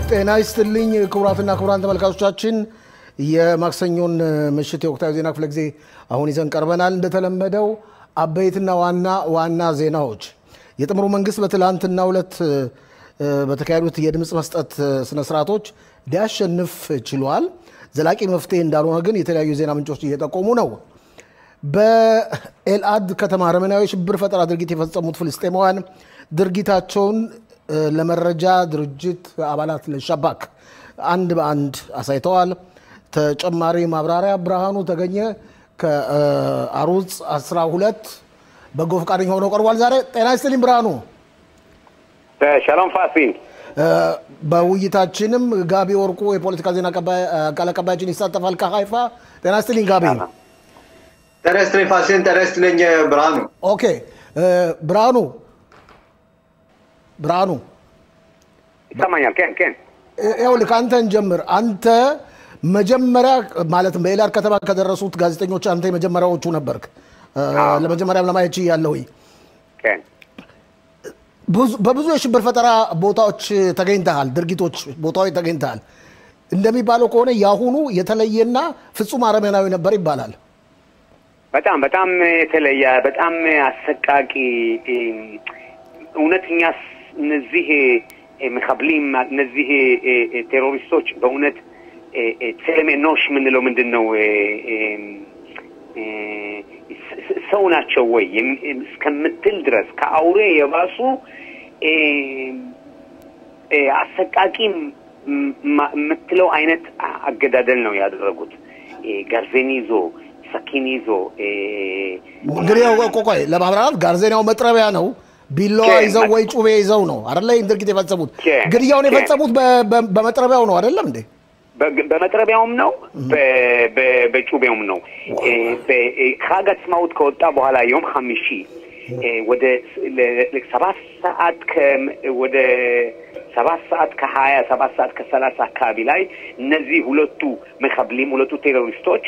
ጤና ይስጥልኝ ክቡራትና ክቡራን ተመልካቾቻችን የማክሰኞን ምሽት የወቅታዊ ዜና ክፍለ ጊዜ አሁን ይዘን ቀርበናል። እንደተለመደው አበይትና ዋና ዋና ዜናዎች የጥምሩ መንግስት በትላንትናው ዕለት በተካሄዱት የድምፅ መስጠት ስነስርዓቶች ሊያሸንፍ ችሏል። ዘላቂ መፍትሄ እንዳልሆነ ግን የተለያዩ የዜና ምንጮች እየጠቆሙ ነው። በኤልአድ ከተማ አረመናዊ ሽብር ፈጠራ ድርጊት የፈጸሙት ፍልስጤማውያን ድርጊታቸውን ለመረጃ ድርጅት አባላት ለሻባክ አንድ በአንድ አሳይተዋል። ተጨማሪ ማብራሪያ ብርሃኑ ተገኘ ከአሩጽ 12 በጎ ፈቃደኛ ሆነው ቀርቧል። ዛሬ ጤና ይስጥልኝ ብርሃኑ። ሸሎም ፋሲል። በውይይታችንም ጋቢ ወርቁ የፖለቲካ ዜና ቃል አቀባያችን ይሳተፋል ከሀይፋ። ጤና ይስጥልኝ ጋቢ። ጤና ይስጥልኝ ፋሲል። ጤና ይስጥልኝ ብርሃኑ። ኦኬ ብርሃኑ ብርሃኑ ይሰማኛል። ኬን ኬን ይኸውልህ ከአንተን ጀምር። አንተ መጀመሪያ ማለትም በኤልአድ ከተማ ከደረሱት ጋዜጠኞች አንተ የመጀመሪያዎቹ ነበርክ። ለመጀመሪያም ለማየት ችያለሁ። ኬን በብዙ የሽብር ፈጠራ ቦታዎች ተገኝተሃል፣ ድርጊቶች ቦታዎች ተገኝተሃል። እንደሚባለው ከሆነ የአሁኑ የተለየና ፍጹም አረመናዊ ነበር ይባላል። በጣም በጣም የተለየ በጣም አሰቃቂ እውነተኛ እነዚህ መካብሊም እነዚህ ቴሮሪስቶች በእውነት ቴሌሜኖሽ የምንለው ምንድን ነው? ሰው ናቸው ወይ እስከምትል ድረስ ከአውሬ የባሱ አሰቃቂ የምትለው አይነት አገዳደል ነው ያደረጉት። ጋርዜን ይዞ ሰኪን ይዞ እንግዲህ ቆቆይ ለማብራራት ጋርዜናው መጥረቢያ ነው። ቢላዋ ይዘው ወይ ጩቤ ይዘው ነው አይደለ? ይህን ድርጊት የፈጸሙት ግድያውን የፈጸሙት በመጥረቢያው ነው አይደለም እንዴ? በመጥረቢያውም ነው በጩቤውም ነው። ሀግ አጽማውት ከወጣ በኋላ የውም ሀሚሺ ወደ ሰባት ሰዓት ወደ ሰባት ሰዓት ከሀያ ሰባት ሰዓት ከሰላሳ አካባቢ ላይ እነዚህ ሁለቱ መካብሊም ሁለቱ ቴሮሪስቶች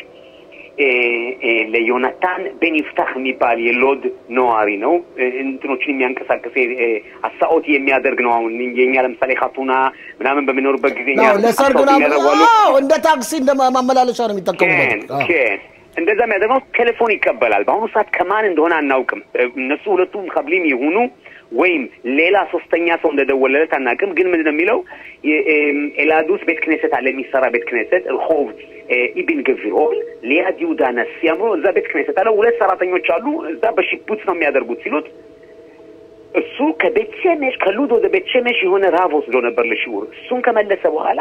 ለዮናታን ቤኒፍታህ የሚባል የሎድ ነዋሪ ነው። እንትኖችን የሚያንቀሳቅስ አሳኦት የሚያደርግ ነው። አሁን የኛ ለምሳሌ ካቱና ምናምን በሚኖርበት ጊዜ ለሰርግ እንደ ታክሲ እንደ ማመላለሻ ነው የሚጠቀሙበት። እንደዛ የሚያደርገው ቴሌፎን ይቀበላል። በአሁኑ ሰዓት ከማን እንደሆነ አናውቅም። እነሱ ሁለቱም ከብሊም የሆኑ ወይም ሌላ ሶስተኛ ሰው እንደደወለለት አናውቅም። ግን ምንድን ነው የሚለው ኤላድ ውስጥ ቤት ክኔሰት አለ፣ የሚሰራ ቤት ክኔሰት ርሆብ ኢቢን ገቪሮል ሊያድ ይሁዳ ነሲያ ብሎ እዛ ቤት ክኔሰት አለ። ሁለት ሰራተኞች አሉ፣ እዛ በሽቡት ነው የሚያደርጉት ሲሉት እሱ ከቤት ሸሜሽ ከሉድ ወደ ቤት ሸሜሽ የሆነ ራብ ወስዶ ነበር ለሽዑር። እሱን ከመለሰ በኋላ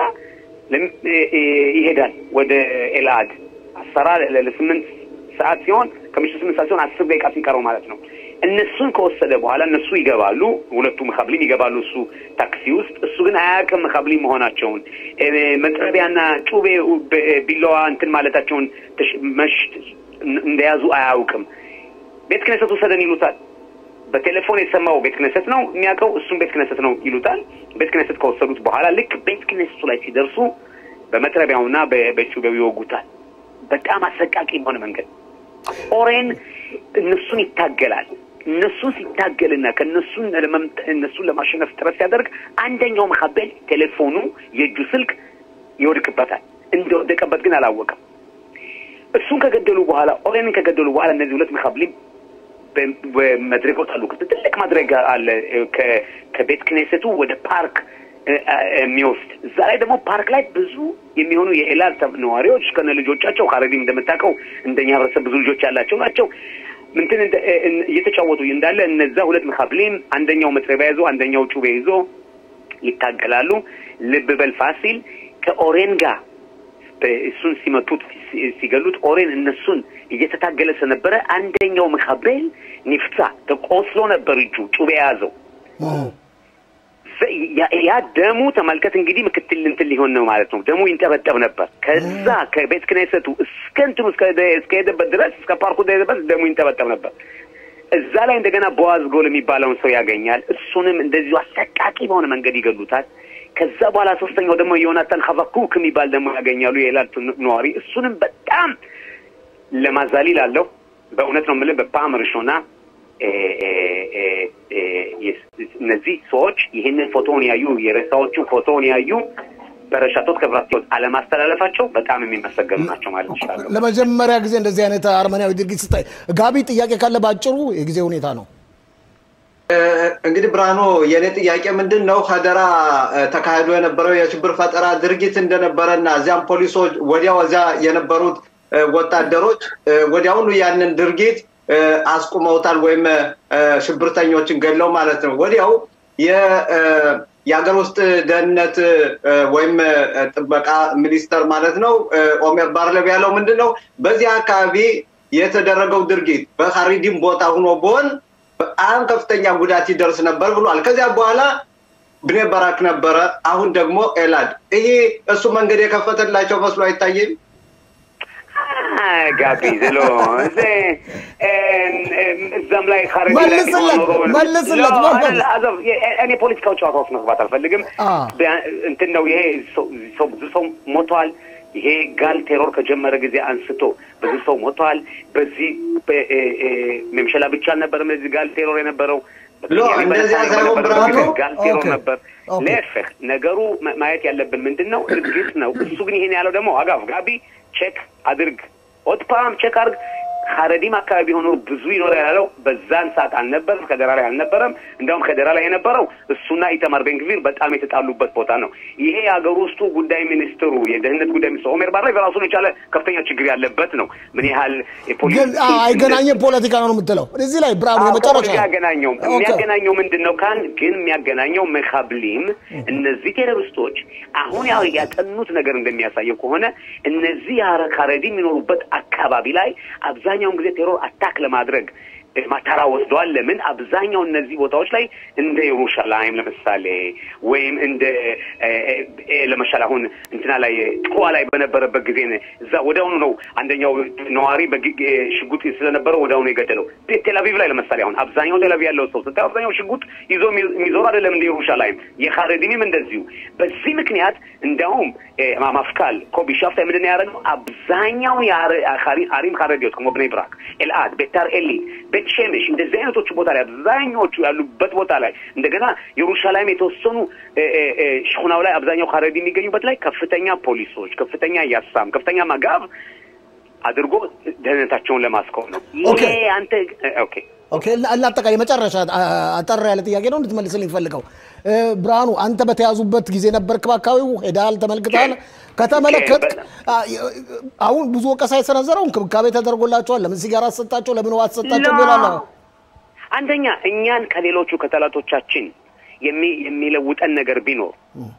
ይሄዳል ወደ ኤልአድ አሰራ ለስምንት ሰዓት ሲሆን ከምሽቱ ስምንት ሰዓት ሲሆን አስር ደቂቃ ሲቀረው ማለት ነው። እነሱን ከወሰደ በኋላ እነሱ ይገባሉ፣ ሁለቱ መካብሊም ይገባሉ እሱ ታክሲ ውስጥ። እሱ ግን አያውቅም መካብሊም መሆናቸውን መጥረቢያና ጩቤ ቢላዋ እንትን ማለታቸውን መሽ እንደያዙ አያውቅም። ቤት ክነሰት ውሰደን ይሉታል። በቴሌፎን የሰማው ቤት ክነሰት ነው የሚያውቀው፣ እሱም ቤት ክነሰት ነው ይሉታል። ቤት ክነሰት ከወሰዱት በኋላ ልክ ቤት ክነሰቱ ላይ ሲደርሱ በመጥረቢያውና በጩቤው ይወጉታል። በጣም አሰቃቂ በሆነ መንገድ ኦሬን እነሱን ይታገላል። እነሱን ሲታገልና ከእነሱን እነሱን ለማሸነፍ ጥረት ሲያደርግ አንደኛው መካበል ቴሌፎኑ የእጁ ስልክ ይወድቅበታል። እንደወደቀበት ግን አላወቀም። እሱን ከገደሉ በኋላ ኦሬንን ከገደሉ በኋላ እነዚህ ሁለት መካብሊም መድረክ ወጣሉ። ትልቅ መድረክ አለ ከቤት ክኔሴቱ ወደ ፓርክ የሚወስድ እዛ ላይ ደግሞ ፓርክ ላይ ብዙ የሚሆኑ የኤላድ ነዋሪዎች ከነ ልጆቻቸው ካረዲም እንደምታውቀው እንደኛ ህብረተሰብ ብዙ ልጆች ያላቸው ናቸው። ምንትን እየተጫወቱ እንዳለ እነዛ ሁለት መካብሊም አንደኛው መጥረቢያ ይዞ አንደኛው ጩቤ ይዞ ይታገላሉ። ልብ በል ፋሲል ከኦሬን ጋር እሱን ሲመቱት ሲገሉት ኦሬን እነሱን እየተታገለ ስለነበረ አንደኛው መካቤል ኒፍታ ተቆስሎ ነበር እጁ ጩቤ የያዘው ያ ደሙ ተመልከት እንግዲህ ምክትል እንትን ሊሆን ነው ማለት ነው። ደሙ ይንጠበጠብ ነበር። ከዛ ከቤት ክኔሰቱ እስከ እንትኑ እስከሄደበት ድረስ እስከ ፓርኩ ደረሰበት ደሙ ይንጠበጠብ ነበር። እዛ ላይ እንደገና ቦዋዝ ጎል የሚባለውን ሰው ያገኛል። እሱንም እንደዚሁ አሰቃቂ በሆነ መንገድ ይገሉታል። ከዛ በኋላ ሶስተኛው ደግሞ ዮናታን ሀቫኩክ የሚባል ደግሞ ያገኛሉ፣ የኤላት ነዋሪ። እሱንም በጣም ለማዛሊል አለው። በእውነት ነው የምልህ በፓም ርሾና እነዚህ ሰዎች ይህንን ፎቶውን ያዩ የሬሳዎቹን ፎቶውን ያዩ በረሻቶት ክብራትዮት አለማስተላለፋቸው በጣም የሚመሰገኑ ናቸው ማለት ይችላለሁ። ለመጀመሪያ ጊዜ እንደዚህ አይነት አርመናዊ ድርጊት ስታይ፣ ጋቢ ጥያቄ ካለ በአጭሩ የጊዜ ሁኔታ ነው። እንግዲህ ብርሃኑ የእኔ ጥያቄ ምንድን ነው ሀደራ ተካሂዶ የነበረው የሽብር ፈጠራ ድርጊት እንደነበረና እዚያም ፖሊሶች ወዲያው እዚያ የነበሩት ወታደሮች ወዲያውኑ ያንን ድርጊት አስቁመውታል ወይም ሽብርተኞችን ገለው ማለት ነው። ወዲያው የሀገር ውስጥ ደህንነት ወይም ጥበቃ ሚኒስተር ማለት ነው ኦሜር ባርለብ ያለው ምንድን ነው በዚህ አካባቢ የተደረገው ድርጊት በሀሪዲም ቦታ ሆኖ ቢሆን በጣም ከፍተኛ ጉዳት ይደርስ ነበር ብሏል። ከዚያ በኋላ ብኔ በራክ ነበረ፣ አሁን ደግሞ ኤላድ። ይሄ እሱ መንገድ የከፈተላቸው መስሎ አይታየም። ጋቢ ዝሎ እዛም ላይ መልስለት መልስለት እኔ ፖለቲካው ጨዋታ ውስጥ መግባት አልፈልግም። እንትን ነው ይሄ ሰው ብዙ ሰው ሞተዋል። ይሄ ጋል ቴሮር ከጀመረ ጊዜ አንስቶ ብዙ ሰው ሞተዋል። በዚህ መምሸላ ብቻ አልነበረም ለዚህ ጋል ቴሮር የነበረው ጋል ቴሮር ነበር። ለፍህ ነገሩ ማየት ያለብን ምንድን ነው? እርግጥ ነው እሱ ግን ይሄን ያለው ደግሞ አጋፍ ጋቢ ቼክ አድርግ ኦትፓም ቼክ አድርግ ሀረዲም አካባቢ ሆኖ ብዙ ይኖራል ያለው በዛን ሰዓት አልነበረም። ከደራ ላይ አልነበረም። እንዲያውም ከደራ ላይ የነበረው እሱና ኢተማር ቤንግቪር በጣም የተጣሉበት ቦታ ነው። ይሄ የሀገር ውስጡ ጉዳይ ሚኒስትሩ የደህንነት ጉዳይ ሚኒስትሩ ኦሜር ባር ላይ በራሱን የቻለ ከፍተኛ ችግር ያለበት ነው። ምን ያህል ግን አይገናኝም ፖለቲካ ነው የምትለው እዚህ ላይ ብርሃኑ የመጨረሻ ያገናኘው የሚያገናኘው ምንድን ነው ካን ግን የሚያገናኘው መካብሊም እነዚህ ቴሮሪስቶች አሁን ያው ያጠኑት ነገር እንደሚያሳየው ከሆነ እነዚህ ሀረዲ የሚኖሩበት አካባቢ ላይ አብዛ አብዛኛውን ጊዜ ቴሮር አታክ ለማድረግ ማታራ ወስደዋል። ለምን አብዛኛው እነዚህ ቦታዎች ላይ እንደ ኢየሩሻላይም ለምሳሌ ወይም እንደ ለምሳሌ አሁን እንትና ላይ ጥዋ ላይ በነበረበት ጊዜ እዛ ወዲያውኑ ነው አንደኛው ነዋሪ ሽጉጥ ስለነበረው ወዲያውኑ የገደለው። ቴልአቪቭ ላይ ለምሳሌ አሁን አብዛኛው ቴልአቪቭ ያለው ሰው ስታይ አብዛኛው ሽጉጥ ይዞ የሚዞሩ አይደለም እንደ ኢየሩሻላይም። የካረዲኒም እንደዚሁ። በዚህ ምክንያት እንዲያውም ማፍካል ኮቢ ሻፍታ ምንድን ነው ያደረገው? አብዛኛው አሪም ካረዲዮት כמו ብኔ ብራክ፣ ኤልአድ፣ ቤታር ኤሊ ቤት ሸሜሽ እንደዚህ አይነቶቹ ቦታ ላይ አብዛኛዎቹ ያሉበት ቦታ ላይ እንደገና የሩሻላይም የተወሰኑ ሽኩናው ላይ አብዛኛው ካረዲ የሚገኙበት ላይ ከፍተኛ ፖሊሶች፣ ከፍተኛ ያሳም፣ ከፍተኛ መጋብ አድርጎ ደህንነታቸውን ለማስቆም ነው። ይሄ አንተ ኦኬ ኦኬ አጠቃላይ መጨረሻ አጠር ያለ ጥያቄ ነው እንድትመልስልኝ ፈልገው። ብርሃኑ አንተ በተያዙበት ጊዜ ነበርክ በአካባቢው? ሄደሃል? ተመልክተሃል? ከተመለከትክ አሁን ብዙ ወቀሳ የሰነዘረው እንክብካቤ ተደርጎላቸዋል፣ ለምን ሲጋራ አሰጣቸው፣ ለምን ውሃ አሰጣቸው ይላል። አንደኛ እኛን ከሌሎቹ ከጠላቶቻችን የሚለውጠን ነገር ቢኖር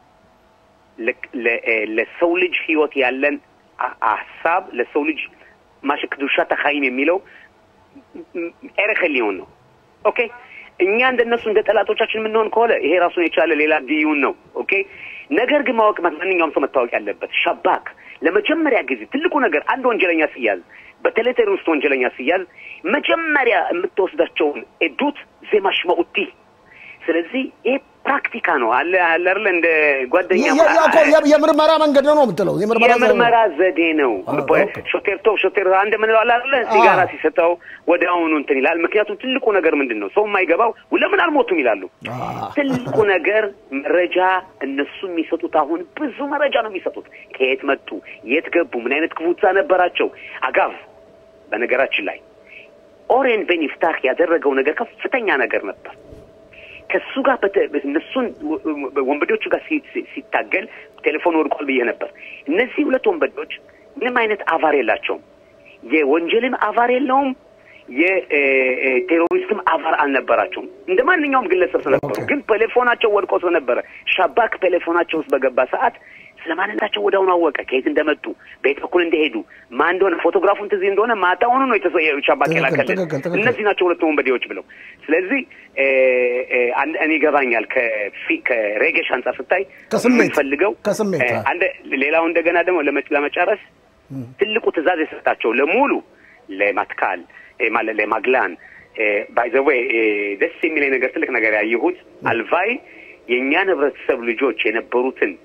ለሰው ልጅ ህይወት ያለን ሀሳብ ለሰው ልጅ ማሽክ ዱሻ ተካይም የሚለው ኤረከ ሊሆን ነው። ኦኬ እኛ እንደነሱ እንደ ጠላቶቻችን የምንሆን ከሆነ ይሄ ራሱን የቻለ ሌላ ዲዩን ነው። ኦኬ ነገር ግን ማወቅ ማንኛውም ሰው መታወቅ ያለበት ሻባክ ለመጀመሪያ ጊዜ ትልቁ ነገር አንድ ወንጀለኛ ሲያዝ በተለይ ቴሮሪስት ወንጀለኛ ሲያዝ መጀመሪያ የምትወስዳቸውን ኤዱት ዜማሽመኡቲ ስለዚህ ይሄ ፕራክቲካ ነው አለ አለ አይደለ እንደ ጓደኛ የምርመራ መንገድ ነው ነው የምትለው የምርመራ ዘዴ ነው ሾቴር ቶብ ሾቴር አንድ ምንለው አለ አይደለ ሲጋራ ሲሰጠው ወደ አሁኑ እንትን ይላል ምክንያቱም ትልቁ ነገር ምንድን ነው ሰው የማይገባው ለምን አልሞቱም ይላሉ ትልቁ ነገር መረጃ እነሱ የሚሰጡት አሁን ብዙ መረጃ ነው የሚሰጡት ከየት መጡ የት ገቡ ምን አይነት ክፉታ ነበራቸው አጋቭ በነገራችን ላይ ኦሬን ቤን ይፍታህ ያደረገው ነገር ከፍተኛ ነገር ነበር ከሱ ጋር እነሱን ወንበዴዎቹ ጋር ሲታገል ቴሌፎን ወድቋል ብዬ ነበር። እነዚህ ሁለት ወንበዴዎች ምንም አይነት አቫር የላቸውም። የወንጀልም አቫር የለውም፣ የቴሮሪስትም አቫር አልነበራቸውም። እንደ ማንኛውም ግለሰብ ስለነበሩ ግን ቴሌፎናቸው ወድቆ ስለነበረ ሻባክ ቴሌፎናቸው ውስጥ በገባ ሰዓት ስለ ማንነታቸው ወዲያውኑ አወቀ፣ ከየት እንደመጡ በየት በኩል እንደሄዱ፣ ማን እንደሆነ ፎቶግራፉን ትዝ እንደሆነ ማታውኑ ነው ሻባክ የላከልን እነዚህ ናቸው ሁለቱ ወንበዴዎች ብለው። ስለዚህ እኔ ይገባኛል ከሬጌሽ አንጻር ስታይ የምንፈልገው ሌላው እንደገና ደግሞ ለመጨረስ ትልቁ ትእዛዝ የሰጣቸው ለሙሉ ለማትካል ማለት ለማግላን ባይዘዌ ደስ የሚለኝ ነገር ትልቅ ነገር ያየሁት አልቫይ የእኛን ህብረተሰብ ልጆች የነበሩትን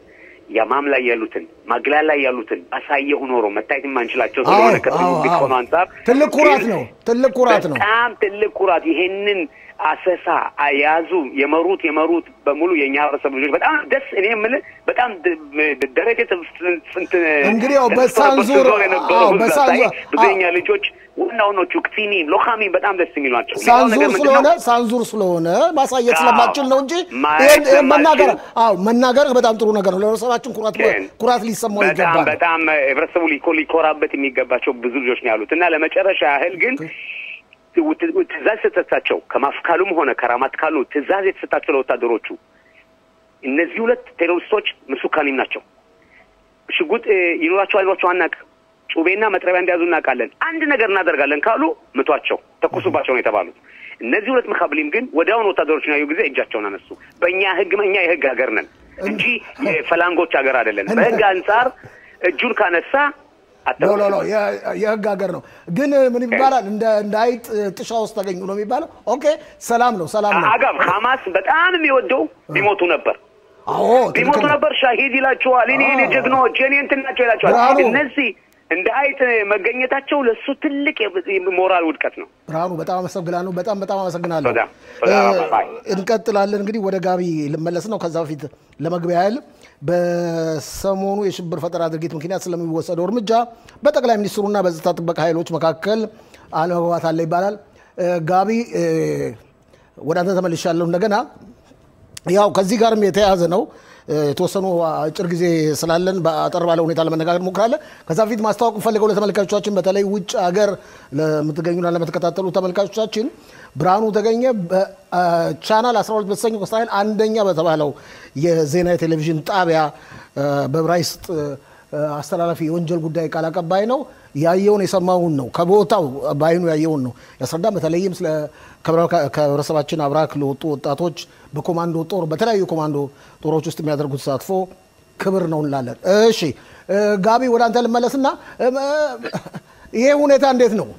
የማም ላይ ያሉትን ማግላል ላይ ያሉትን ባሳየሁ ኖሮ መታየት የማንችላቸው አዎ፣ ስለሆነ ከትልቅ አዎ፣ ቢትኮኑ አዎ። አንጻር ትልቅ ኩራት ግን ነው። ትልቅ ኩራት ነው። በጣም ትልቅ ኩራት። ይሄንን አሰሳ የያዙ የመሩት የመሩት በሙሉ የእኛ ህብረተሰብ ልጆች በጣም ደስ እኔ የምልህ በጣም ድ- ደረቴ ስንት እንግዲህ ያው በሳንዙር የነበረው አዎ፣ ህዝብ በሳንዙር ሳይ ብዙ የኛ ልጆች ዋና ዋናዎቹ ክቲኒም ሎካሚም በጣም ደስ የሚሉ ናቸው። ሌላው ሳንዙር ነገር ምንድን ስለሆነ ነው? ሳንዙር ስለሆነ ማሳየት አዎ፣ ስለማችል ነው እንጂ ማየት ይሄን- ይሄን ስለማችል- መናገር አዎ መናገር በጣም ጥሩ ነገር ነው። ለህብረተሰባችን ኩራት ግን ኩራት ሊሰማው በጣም ይገባል። በጣም ህብረተሰቡ ሊኮ ሊኮራበት የሚገባቸው ብዙ ልጆች ነው ያሉት እና ለመጨረሻ ያህል ግን ትእዛዝ የተሰጣቸው ከማፍካሉም ሆነ ከራማት ካሉ ትእዛዝ የተሰጣቸው ለወታደሮቹ እነዚህ ሁለት ቴሮሪስቶች ምሱካኒም ናቸው። ሽጉጥ እ, ይኖራቸው አይኖራቸው አናውቅም። ጩቤና መጥረቢያ እንደያዙ እናውቃለን። አንድ ነገር እናደርጋለን ካሉ ምቷቸው፣ ተኩሱባቸው ነው የተባሉት። እነዚህ ሁለት መካብሊም ግን ወዲያውኑ ወታደሮችን ያዩ ጊዜ እጃቸውን አነሱ። በእኛ ህግ እኛ የህግ ሀገር ነን እንጂ የፈላንጎች ሀገር አይደለን። በህግ አንጻር እጁን ካነሳ ሎ አተኩስ ሎ ሎ የ- የህግ ሀገር ነው። ግን ምን ይባላል? እንደ እንደ አይጥ ጥሻ ውስጥ ተገኙ ነው የሚባለው። ኦኬ ሰላም ነው ሰላም ነው። አጋብ ሐማስ በጣም የሚወደው ሊሞቱ ነበር አዎ ሊሞቱ ትክክል ነው። ነበር። ሻሂድ ይላቸዋል። እኔ እኔ ጀግኖች እኔ እንትን ናቸው ይላቸዋል። ብርሃኑ። እነዚህ እንደ አይጥ መገኘታቸው ለእሱ ትልቅ የሞራል ውድቀት ነው። ብርሃኑ በጣም አመሰግናለሁ። በጣም በጣም አመሰግናለሁ። በጣም በጣም እ፣ ባይ። እንቀጥላለን እንግዲህ ወደ ጋቢ ልመለስ ነው። ከዛ በፊት ለመግቢያ ያህል በሰሞኑ የሽብር ፈጠራ ድርጊት ምክንያት ስለሚወሰደው እርምጃ በጠቅላይ ሚኒስትሩና በጸጥታ ጥበቃ ኃይሎች መካከል አለመግባባት አለ ይባላል። እ፣ ጋቢ እ፣ ወደ አንተ ተመልሻለሁ እንደገና ያው ከዚህ ጋርም የተያያዘ ነው። እ፣ የተወሰኑ አጭር ጊዜ ስላለን በአጠር ባለ ሁኔታ ለመነጋገር እንሞክራለን። ከዛ በፊት ማስታወቅ ፈልገው ለተመልካቾቻችን በተለይ ውጭ ሀገር ለምትገኙና ለምትከታተሉ ተመልካቾቻችን ብርሃኑ ተገኘ በቻናል 12 በተሰኘው እስራኤል አንደኛ በተባለው የዜና የቴሌቪዥን ጣቢያ እ፣ በዕብራይስጥ እ፣ አስተላላፊ የወንጀል ጉዳይ ቃል አቀባይ ነው። ያየውን የሰማውን ነው ከቦታው በአይኑ ያየውን ነው ያስረዳ። በተለይም ስለ ከህብረ- ከህብረተሰባችን አብራክ ለወጡ ወጣቶች በኮማንዶ ጦር በተለያዩ ኮማንዶ ጦሮች ውስጥ የሚያደርጉት ተሳትፎ ክብር ነው እንላለን። እሺ እ፣ ጋቢ ወደ አንተ ልመለስና እም፣ እ፣ ይሄ ሁኔታ እንዴት ነው?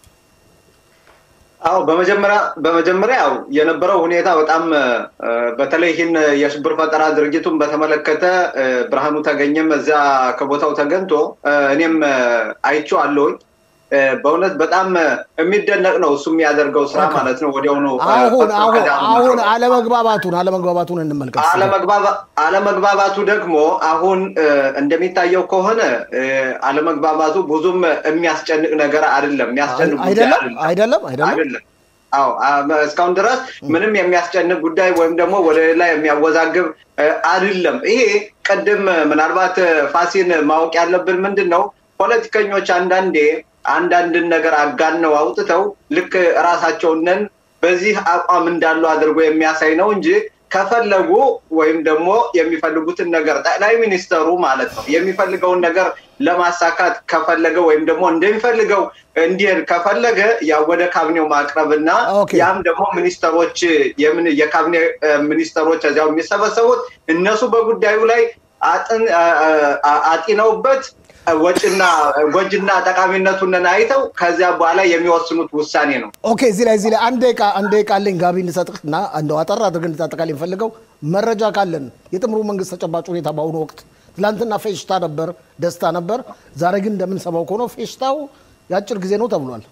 አዎ በመጀመሪያ በመጀመሪያ ያው የነበረው ሁኔታ በጣም እ፣ በተለይ ይህን የሽብር ፈጠራ ድርጊቱን በተመለከተ እ፣ ብርሃኑ ተገኘም እዚያ ከቦታው ተገኝቶ እ፣ እኔም እ፣ አይቼዋለሁኝ። እ፣ በእውነት በጣም እ፣ የሚደነቅ ነው እሱ የሚያደርገው ስራ ማለት ነው። ወዲያውኑ እ፣ አሁን ፈጥኖ አሁን ከዳር አሁን ማድረግ። አለመግባባቱን አለመግባባቱን እንመልከት። አለመግባባ- አለመግባባቱ ደግሞ አሁን እ፣ እንደሚታየው ከሆነ እ፣ አለመግባባቱ ብዙም የሚያስጨንቅ ነገር አይደለም። የሚያስጨንቅ ጉዳይ አይደለም አይደለም። አይደለም አይደለም አይደለም። አዎ አ- እስካሁን ድረስ ምንም የሚያስጨንቅ ጉዳይ ወይም ደግሞ ወደ ሌላ የሚያወዛግብ እ፣ አይደለም። ይሄ ቅድም እ፣ ምናልባት እ፣ ፋሲን ማወቅ ያለብን ምንድን ነው ፖለቲከኞች አንዳንዴ አንዳንድን ነገር አጋነው አውጥተው ልክ ራሳቸውንን በዚህ አቋም እንዳሉ አድርጎ የሚያሳይ ነው እንጂ ከፈለጉ ወይም ደግሞ የሚፈልጉትን ነገር ጠቅላይ ሚኒስተሩ ማለት ነው የሚፈልገውን ነገር ለማሳካት ከፈለገ ወይም ደግሞ እንደሚፈልገው እንዲሄድ ከፈለገ ያ ወደ ካቢኔው ማቅረብና ኦኬ። ያም ደግሞ ሚኒስተሮች የምን የካቢኔ እ፣ ሚኒስተሮች እዚያው የሚሰበሰቡት እነሱ በጉዳዩ ላይ አጥን- አ- አ- አጢነውበት ወጭና ጎጅና ጠቃሚነቱን አይተው ከዚያ በኋላ የሚወስኑት ውሳኔ ነው። ኦኬ እዚህ ላይ እዚህ ላይ አንድ ደቂቃ አንድ ደቂቃ አለኝ ጋቢ እንሰጥህ እና እንደው አጠር አድርገን እንድታጠቃልኝ የምፈልገው መረጃ ካለን የጥምሩ መንግስት ተጨባጭ ሁኔታ በአሁኑ ወቅት ትላንትና ፌሽታ ነበር፣ ደስታ ነበር። ዛሬ ግን እንደምንሰማው ከሆነ ፌሽታው የአጭር ጊዜ ነው ተብሏል።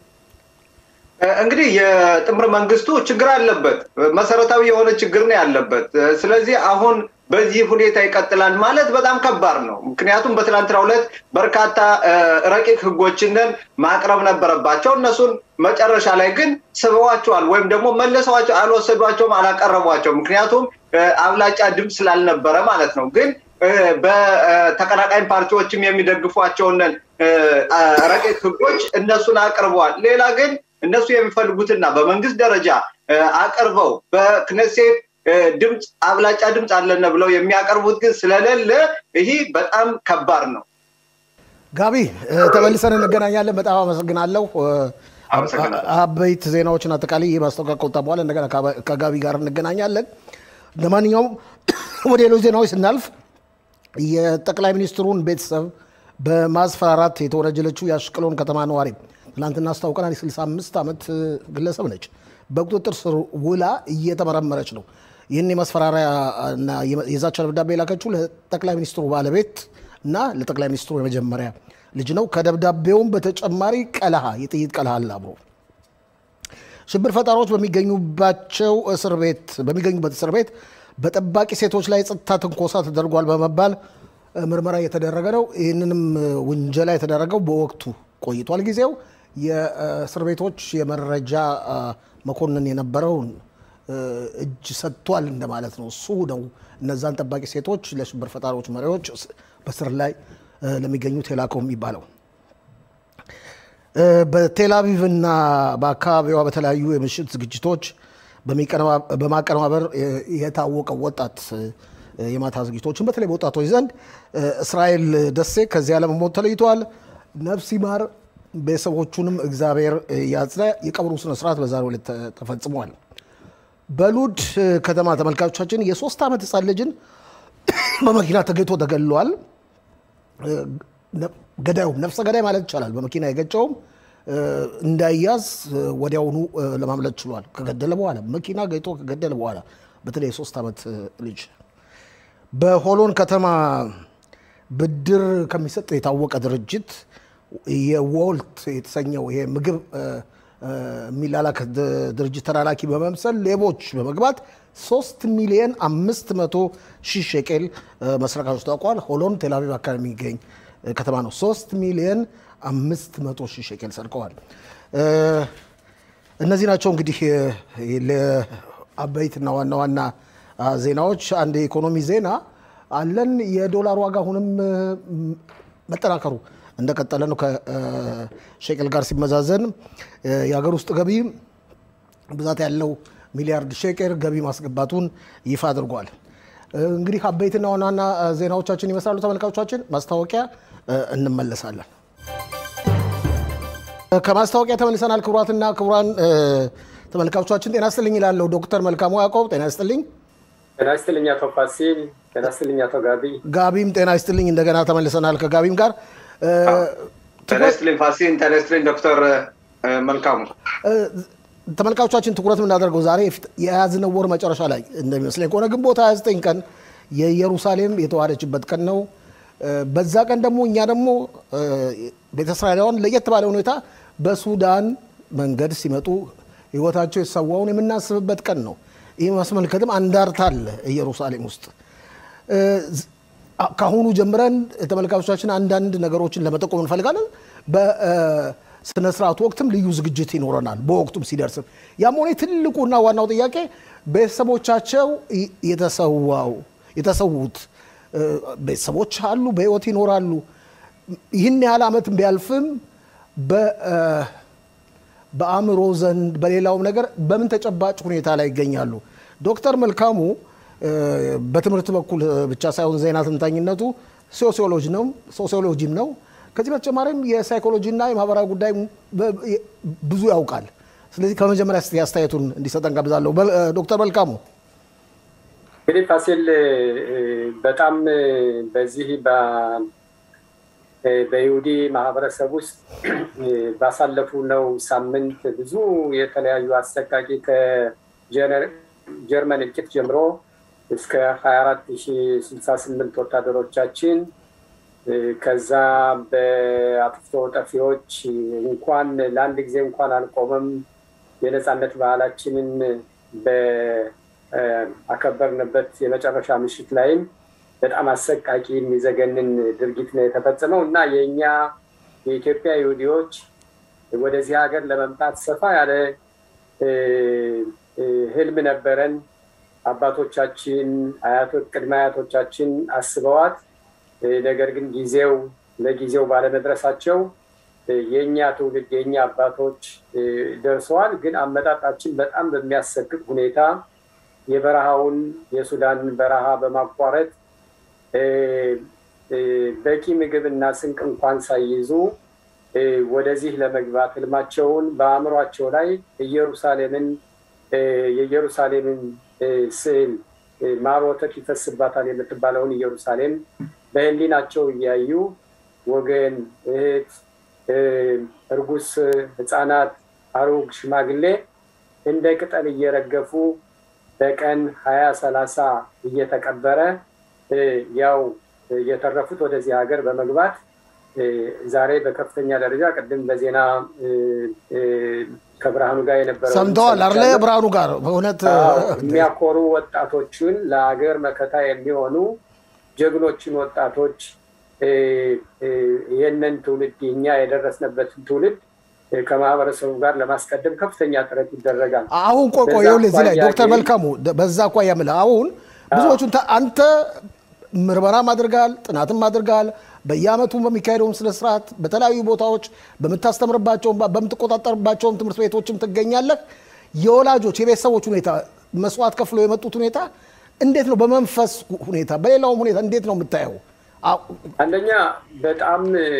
እ፣ እንግዲህ የጥምር መንግስቱ ችግር አለበት። መሰረታዊ የሆነ ችግር ነው ያለበት። እ፣ ስለዚህ አሁን በዚህ ሁኔታ ይቀጥላል ማለት በጣም ከባድ ነው። ምክንያቱም በትናንትናው ዕለት በርካታ እ፣ ረቂቅ ህጎችንን ማቅረብ ነበረባቸው። እነሱን መጨረሻ ላይ ግን ስበዋቸዋል ወይም ደግሞ መልሰዋቸው አልወሰዷቸውም፣ አላቀረቧቸው። ምክንያቱም እ፣ አብላጫ ድምፅ ስላልነበረ ማለት ነው። ግን እ፣ በተቀናቃኝ ፓርቲዎችም የሚደግፏቸውን እ፣ አ- ረቂቅ ህጎች እነሱን አቅርበዋል። ሌላ ግን እነሱ የሚፈልጉትና በመንግስት ደረጃ እ፣ አቅርበው በክነሴት እ፣ ድምፅ አብላጫ ድምፅ አለን ብለው የሚያቀርቡት ግን ስለሌለ ይህ በጣም ከባድ ነው። ጋቢ እ፣ ተመልሰን እንገናኛለን። በጣም አመሰግናለሁ። እ፣ አመሰግናለሁ። አበይት ዜናዎችን አጠቃላይ ይህ ማስታወቂያ ከወጣ በኋላ እንደገና ከባ- ከጋቢ ጋር እንገናኛለን። ለማንኛውም ወደ ሌሎች ዜናዎች ስናልፍ የጠቅላይ ሚኒስትሩን ቤተሰብ በማስፈራራት የተወነጀለችው የአሽቀሎን ከተማ ነዋሪ ትናንትና አስታውቀናል። የ65 ዓመት ግለሰብ ነች። በቁጥጥር ስር ውላ እየተመረመረች ነው። ይህን የመስፈራሪያ እና የዛቻ ደብዳቤ የላከችው ለጠቅላይ ሚኒስትሩ ባለቤት እና ለጠቅላይ ሚኒስትሩ የመጀመሪያ ልጅ ነው። ከደብዳቤውም በተጨማሪ ቀለሃ የጥይት ቀለሃ አለ አብሮ። ሽብር ፈጣሪዎች በሚገኙባቸው እስር ቤት በሚገኙበት እስር ቤት በጠባቂ ሴቶች ላይ ጸጥታ ትንኮሳ ተደርጓል በመባል ምርመራ እየተደረገ ነው። ይህንንም ውንጀላ የተደረገው በወቅቱ ቆይቷል ጊዜው የእስር ቤቶች የመረጃ መኮንን የነበረውን እጅ ሰጥቷል እንደማለት ነው። እሱ ነው እነዛን ጠባቂ ሴቶች ለሽብር ፈጣሪዎች መሪዎች በስር ላይ ለሚገኙት የላከው የሚባለው። በቴልአቪቭ እና በአካባቢዋ በተለያዩ የምሽት ዝግጅቶች በማቀነባበር የታወቀው ወጣት የማታ ዝግጅቶችን በተለይ በወጣቶች ዘንድ እስራኤል ደሴ ከዚህ ዓለም ሞት ተለይተዋል። ነፍስ ይማር፣ ቤተሰቦቹንም እግዚአብሔር ያጽና። የቀብሩ ስነስርዓት በዛሬው ዕለት ተፈጽሟል። በሉድ ከተማ ተመልካቾቻችን የሶስት ዓመት ህፃን ልጅን በመኪና ተገኝቶ ተገድሏል። ገዳዩም ነፍሰ ገዳይ ማለት ይቻላል። በመኪና የገጨውም እንዳይያዝ ወዲያውኑ ለማምለጥ ችሏል። ከገደለ በኋላ መኪና ገጭቶ ከገደለ በኋላ በተለይ የሶስት ዓመት ልጅ በሆሎን ከተማ ብድር ከሚሰጥ የታወቀ ድርጅት የዎልት የተሰኘው ይሄ ምግብ የሚላላክ ድርጅት ተላላኪ በመምሰል ሌቦች በመግባት ሶስት ሚሊዮን አምስት መቶ ሺህ ሼቄል መስረቃቸው ታውቋል። ሆሎን ቴልአቪቭ አካባቢ የሚገኝ ከተማ ነው። ሶስት ሚሊዮን አምስት መቶ ሺህ ሼቄል ሰርቀዋል። እነዚህ ናቸው እንግዲህ ለአበይትና ዋና ዋና ዜናዎች። አንድ የኢኮኖሚ ዜና አለን። የዶላር ዋጋ አሁንም መጠናከሩ እንደቀጠለ ነው። ከሼቅል ጋር ሲመዛዘን የሀገር ውስጥ ገቢ ብዛት ያለው ሚሊያርድ ሼቅል ገቢ ማስገባቱን ይፋ አድርጓል። እንግዲህ አበይትና ዋና ዋና ዜናዎቻችን ይመስላሉ። ተመልካቾቻችን ማስታወቂያ እንመለሳለን። ከማስታወቂያ ተመልሰናል። ክቡራትና ክቡራን ተመልካቾቻችን ጤና ይስጥልኝ ይላለሁ ዶክተር መልካሙ ያዕቆብ ጤና ይስጥልኝ። ጤና ይስጥልኝ አቶ ፋሲል። ጤና ይስጥልኝ አቶ ጋቢ። ጋቢም ጤና ይስጥልኝ። እንደገና ተመልሰናል ከጋቢም ጋር ጤና ይስጥልኝ ፋሲል። ጤና ይስጥልኝ ዶክተር መልካሙ። ተመልካቾቻችን ትኩረት የምናደርገው ዛሬ የያዝነው ወር መጨረሻ ላይ እንደሚመስለኝ ከሆነ ግንቦት 29 ቀን የኢየሩሳሌም የተዋሃደችበት ቀን ነው። በዛ ቀን ደግሞ እኛ ደግሞ ቤተ እስራኤላውያን ለየት ባለ ሁኔታ በሱዳን መንገድ ሲመጡ ህይወታቸው የተሰዋውን የምናስብበት ቀን ነው። ይህ ማስመልከትም አንዳርታ አለ ኢየሩሳሌም ውስጥ። ከአሁኑ ጀምረን ተመልካቾቻችን አንዳንድ ነገሮችን ለመጠቆም እንፈልጋለን። በስነ ስርዓቱ ወቅትም ልዩ ዝግጅት ይኖረናል። በወቅቱም ሲደርስም ያም ሆነ ትልቁና ዋናው ጥያቄ ቤተሰቦቻቸው የተሰዋው የተሰዉት ቤተሰቦች አሉ፣ በህይወት ይኖራሉ። ይህን ያህል ዓመት ቢያልፍም በአእምሮ ዘንድ በሌላውም ነገር በምን ተጨባጭ ሁኔታ ላይ ይገኛሉ? ዶክተር መልካሙ በትምህርት በኩል ብቻ ሳይሆን ዜና ትንታኝነቱ ሶሲዮሎጂ ነው ሶሲዮሎጂም ነው። ከዚህ በተጨማሪም የሳይኮሎጂና የማህበራዊ ጉዳይ ብዙ ያውቃል። ስለዚህ ከመጀመሪያ ስ አስተያየቱን እንዲሰጠን ጋብዛለሁ። ዶክተር መልካሙ እንግዲህ ፋሲል በጣም በዚህ በይሁዲ ማህበረሰብ ውስጥ ባሳለፉ ነው ሳምንት ብዙ የተለያዩ አሰቃቂ ከጀርመን እልቂት ጀምሮ እስከ 24068 ወታደሮቻችን ከዛ በአጥፍቶ ጠፊዎች እንኳን ለአንድ ጊዜ እንኳን አልቆመም የነፃነት ባህላችንን በአከበርንበት የመጨረሻ ምሽት ላይም በጣም አሰቃቂ የሚዘገንን ድርጊት ነው የተፈጸመው እና የእኛ የኢትዮጵያ ይሁዲዎች ወደዚህ ሀገር ለመምጣት ሰፋ ያለ ህልም ነበረን። አባቶቻችን፣ አያቶች፣ ቅድመ አያቶቻችን አስበዋት፣ ነገር ግን ጊዜው ለጊዜው ባለመድረሳቸው የእኛ ትውልድ የእኛ አባቶች ደርሰዋል። ግን አመጣጣችን በጣም በሚያሰቅቅ ሁኔታ የበረሃውን የሱዳንን በረሃ በማቋረጥ በቂ ምግብ እና ስንቅ እንኳን ሳይይዙ ወደዚህ ለመግባት ህልማቸውን በአእምሯቸው ላይ ኢየሩሳሌምን የኢየሩሳሌምን ስዕል ማር ወተት ይፈስባታል የምትባለውን ኢየሩሳሌም በህሊናቸው እያዩ ወገን፣ እህት፣ እርጉስ፣ ህፃናት፣ አሮግ፣ ሽማግሌ እንደ ቅጠል እየረገፉ በቀን ሀያ ሰላሳ እየተቀበረ ያው የተረፉት ወደዚህ ሀገር በመግባት ዛሬ በከፍተኛ ደረጃ ቅድም በዜና ከብርሃኑ ጋር የነበረ ሰምተዋል አለ ብርሃኑ ጋር በእውነት የሚያኮሩ ወጣቶችን ለሀገር መከታ የሚሆኑ ጀግኖችን ወጣቶች ይህንን ትውልድ እኛ የደረስንበትን ትውልድ ከማህበረሰቡ ጋር ለማስቀደም ከፍተኛ ጥረት ይደረጋል። አሁን ቆቆ ይኸውልህ እዚህ ላይ ዶክተር መልካሙ በዛ እኳ የምልህ አሁን ብዙዎቹን አንተ ምርመራም አድርጋል፣ ጥናትም አድርጋል። በየአመቱ በሚካሄደውን ስነ ስርዓት በተለያዩ ቦታዎች በምታስተምርባቸውም በምትቆጣጠርባቸውም ትምህርት ቤቶችም ትገኛለህ። የወላጆች የቤተሰቦች ሁኔታ መስዋዕት ከፍሎ የመጡት ሁኔታ እንዴት ነው? በመንፈስ ሁኔታ በሌላውም ሁኔታ እንዴት ነው የምታየው? አንደኛ በጣም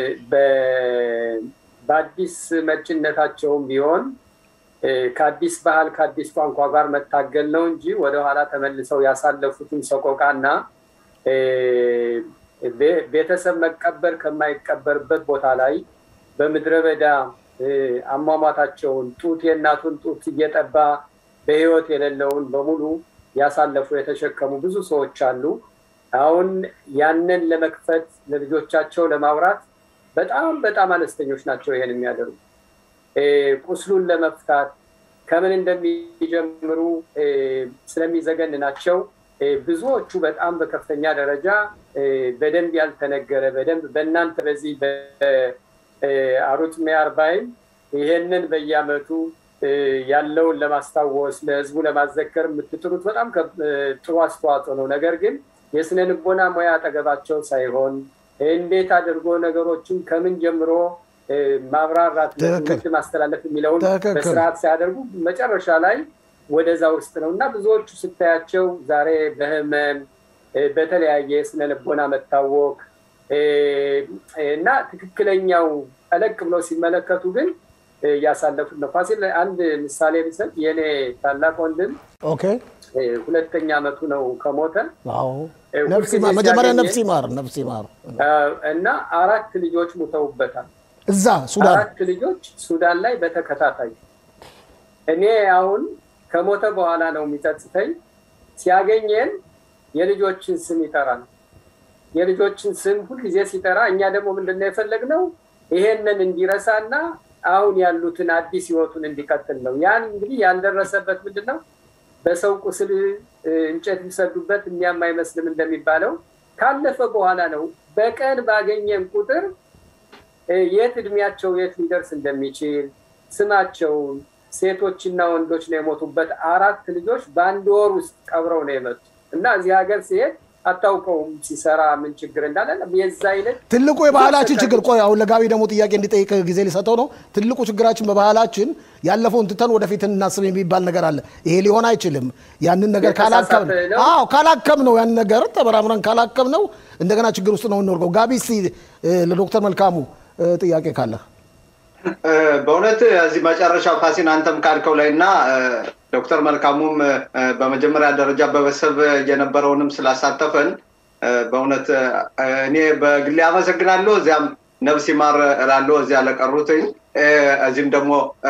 በአዲስ መጭነታቸውም ቢሆን ከአዲስ ባህል ከአዲስ ቋንቋ ጋር መታገል ነው እንጂ ወደኋላ ተመልሰው ያሳለፉትን ሰቆቃና ቤተሰብ መቀበር ከማይቀበርበት ቦታ ላይ በምድረ በዳ አሟሟታቸውን ጡት የእናቱን ጡት እየጠባ በህይወት የሌለውን በሙሉ ያሳለፉ የተሸከሙ ብዙ ሰዎች አሉ። አሁን ያንን ለመክፈት ለልጆቻቸው ለማውራት በጣም በጣም አነስተኞች ናቸው ይሄን የሚያደርጉ። ቁስሉን ለመፍታት ከምን እንደሚጀምሩ ስለሚዘገን ናቸው። ብዙዎቹ በጣም በከፍተኛ ደረጃ በደንብ ያልተነገረ በደንብ በእናንተ በዚህ በአሩት ሚያርባይም ይሄንን በየአመቱ ያለውን ለማስታወስ ለህዝቡ ለማዘከር የምትጥሩት በጣም ጥሩ አስተዋጽኦ ነው። ነገር ግን የስነ ልቦና ሙያ አጠገባቸው ሳይሆን እንዴት አድርጎ ነገሮችን ከምን ጀምሮ ማብራራት ለትምህርት ማስተላለፍ የሚለውን በስርዓት ሳያደርጉ መጨረሻ ላይ ወደዛ ውስጥ ነው እና ብዙዎቹ ስታያቸው ዛሬ በህመም በተለያየ የስነ ልቦና መታወክ እና ትክክለኛው ጠለቅ ብለው ሲመለከቱ ግን እያሳለፉት ነው። ፋሲል አንድ ምሳሌ ብሰጥ የኔ ታላቅ ወንድም ሁለተኛ አመቱ ነው ከሞተ። መጀመሪያ ነፍስ ይማር ነፍስ ይማር እና አራት ልጆች ሙተውበታል። እዛ ሱዳን አራት ልጆች ሱዳን ላይ በተከታታይ እኔ አሁን ከሞተ በኋላ ነው የሚጸጽተኝ። ሲያገኘን የልጆችን ስም ይጠራል። የልጆችን ስም ሁልጊዜ ሲጠራ እኛ ደግሞ ምንድነው የፈለግነው ይሄንን እንዲረሳና አሁን ያሉትን አዲስ ህይወቱን እንዲቀጥል ነው። ያን እንግዲህ ያልደረሰበት ምንድን ነው በሰው ቁስል እንጨት ቢሰዱበት የሚያም አይመስልም እንደሚባለው ካለፈ በኋላ ነው በቀን ባገኘን ቁጥር የት እድሜያቸው የት ሊደርስ እንደሚችል ስማቸውን ሴቶችና ወንዶች ነው የሞቱበት። አራት ልጆች በአንድ ወር ውስጥ ቀብረው ነው የመጡ እና እዚህ ሀገር ሲሄድ አታውቀውም ሲሰራ ምን ችግር እንዳለ የዛ አይነት ትልቁ የባህላችን ችግር ቆይ አሁን ለጋቢ ደግሞ ጥያቄ እንዲጠይቅ ጊዜ ሊሰጠው ነው። ትልቁ ችግራችን በባህላችን ያለፈውን ትተን ወደፊት እናስብ የሚባል ነገር አለ። ይሄ ሊሆን አይችልም። ያንን ነገር ካላከም አዎ ካላከም ነው ያን ነገር ተበራምረን ካላከም ነው እንደገና ችግር ውስጥ ነው እንወርቀው። ጋቢ እስኪ ለዶክተር መልካሙ ጥያቄ ካለ በእውነት እዚህ መጨረሻ ፋሲን አንተም ካልከው ላይ እና ዶክተር መልካሙም በመጀመሪያ ደረጃ በቤተሰብ የነበረውንም ስላሳተፈን በእውነት እኔ በግሌ አመሰግናለሁ። እዚያም ነፍስ ይማር እላለሁ እዚያ ለቀሩትኝ፣ እዚህም ደግሞ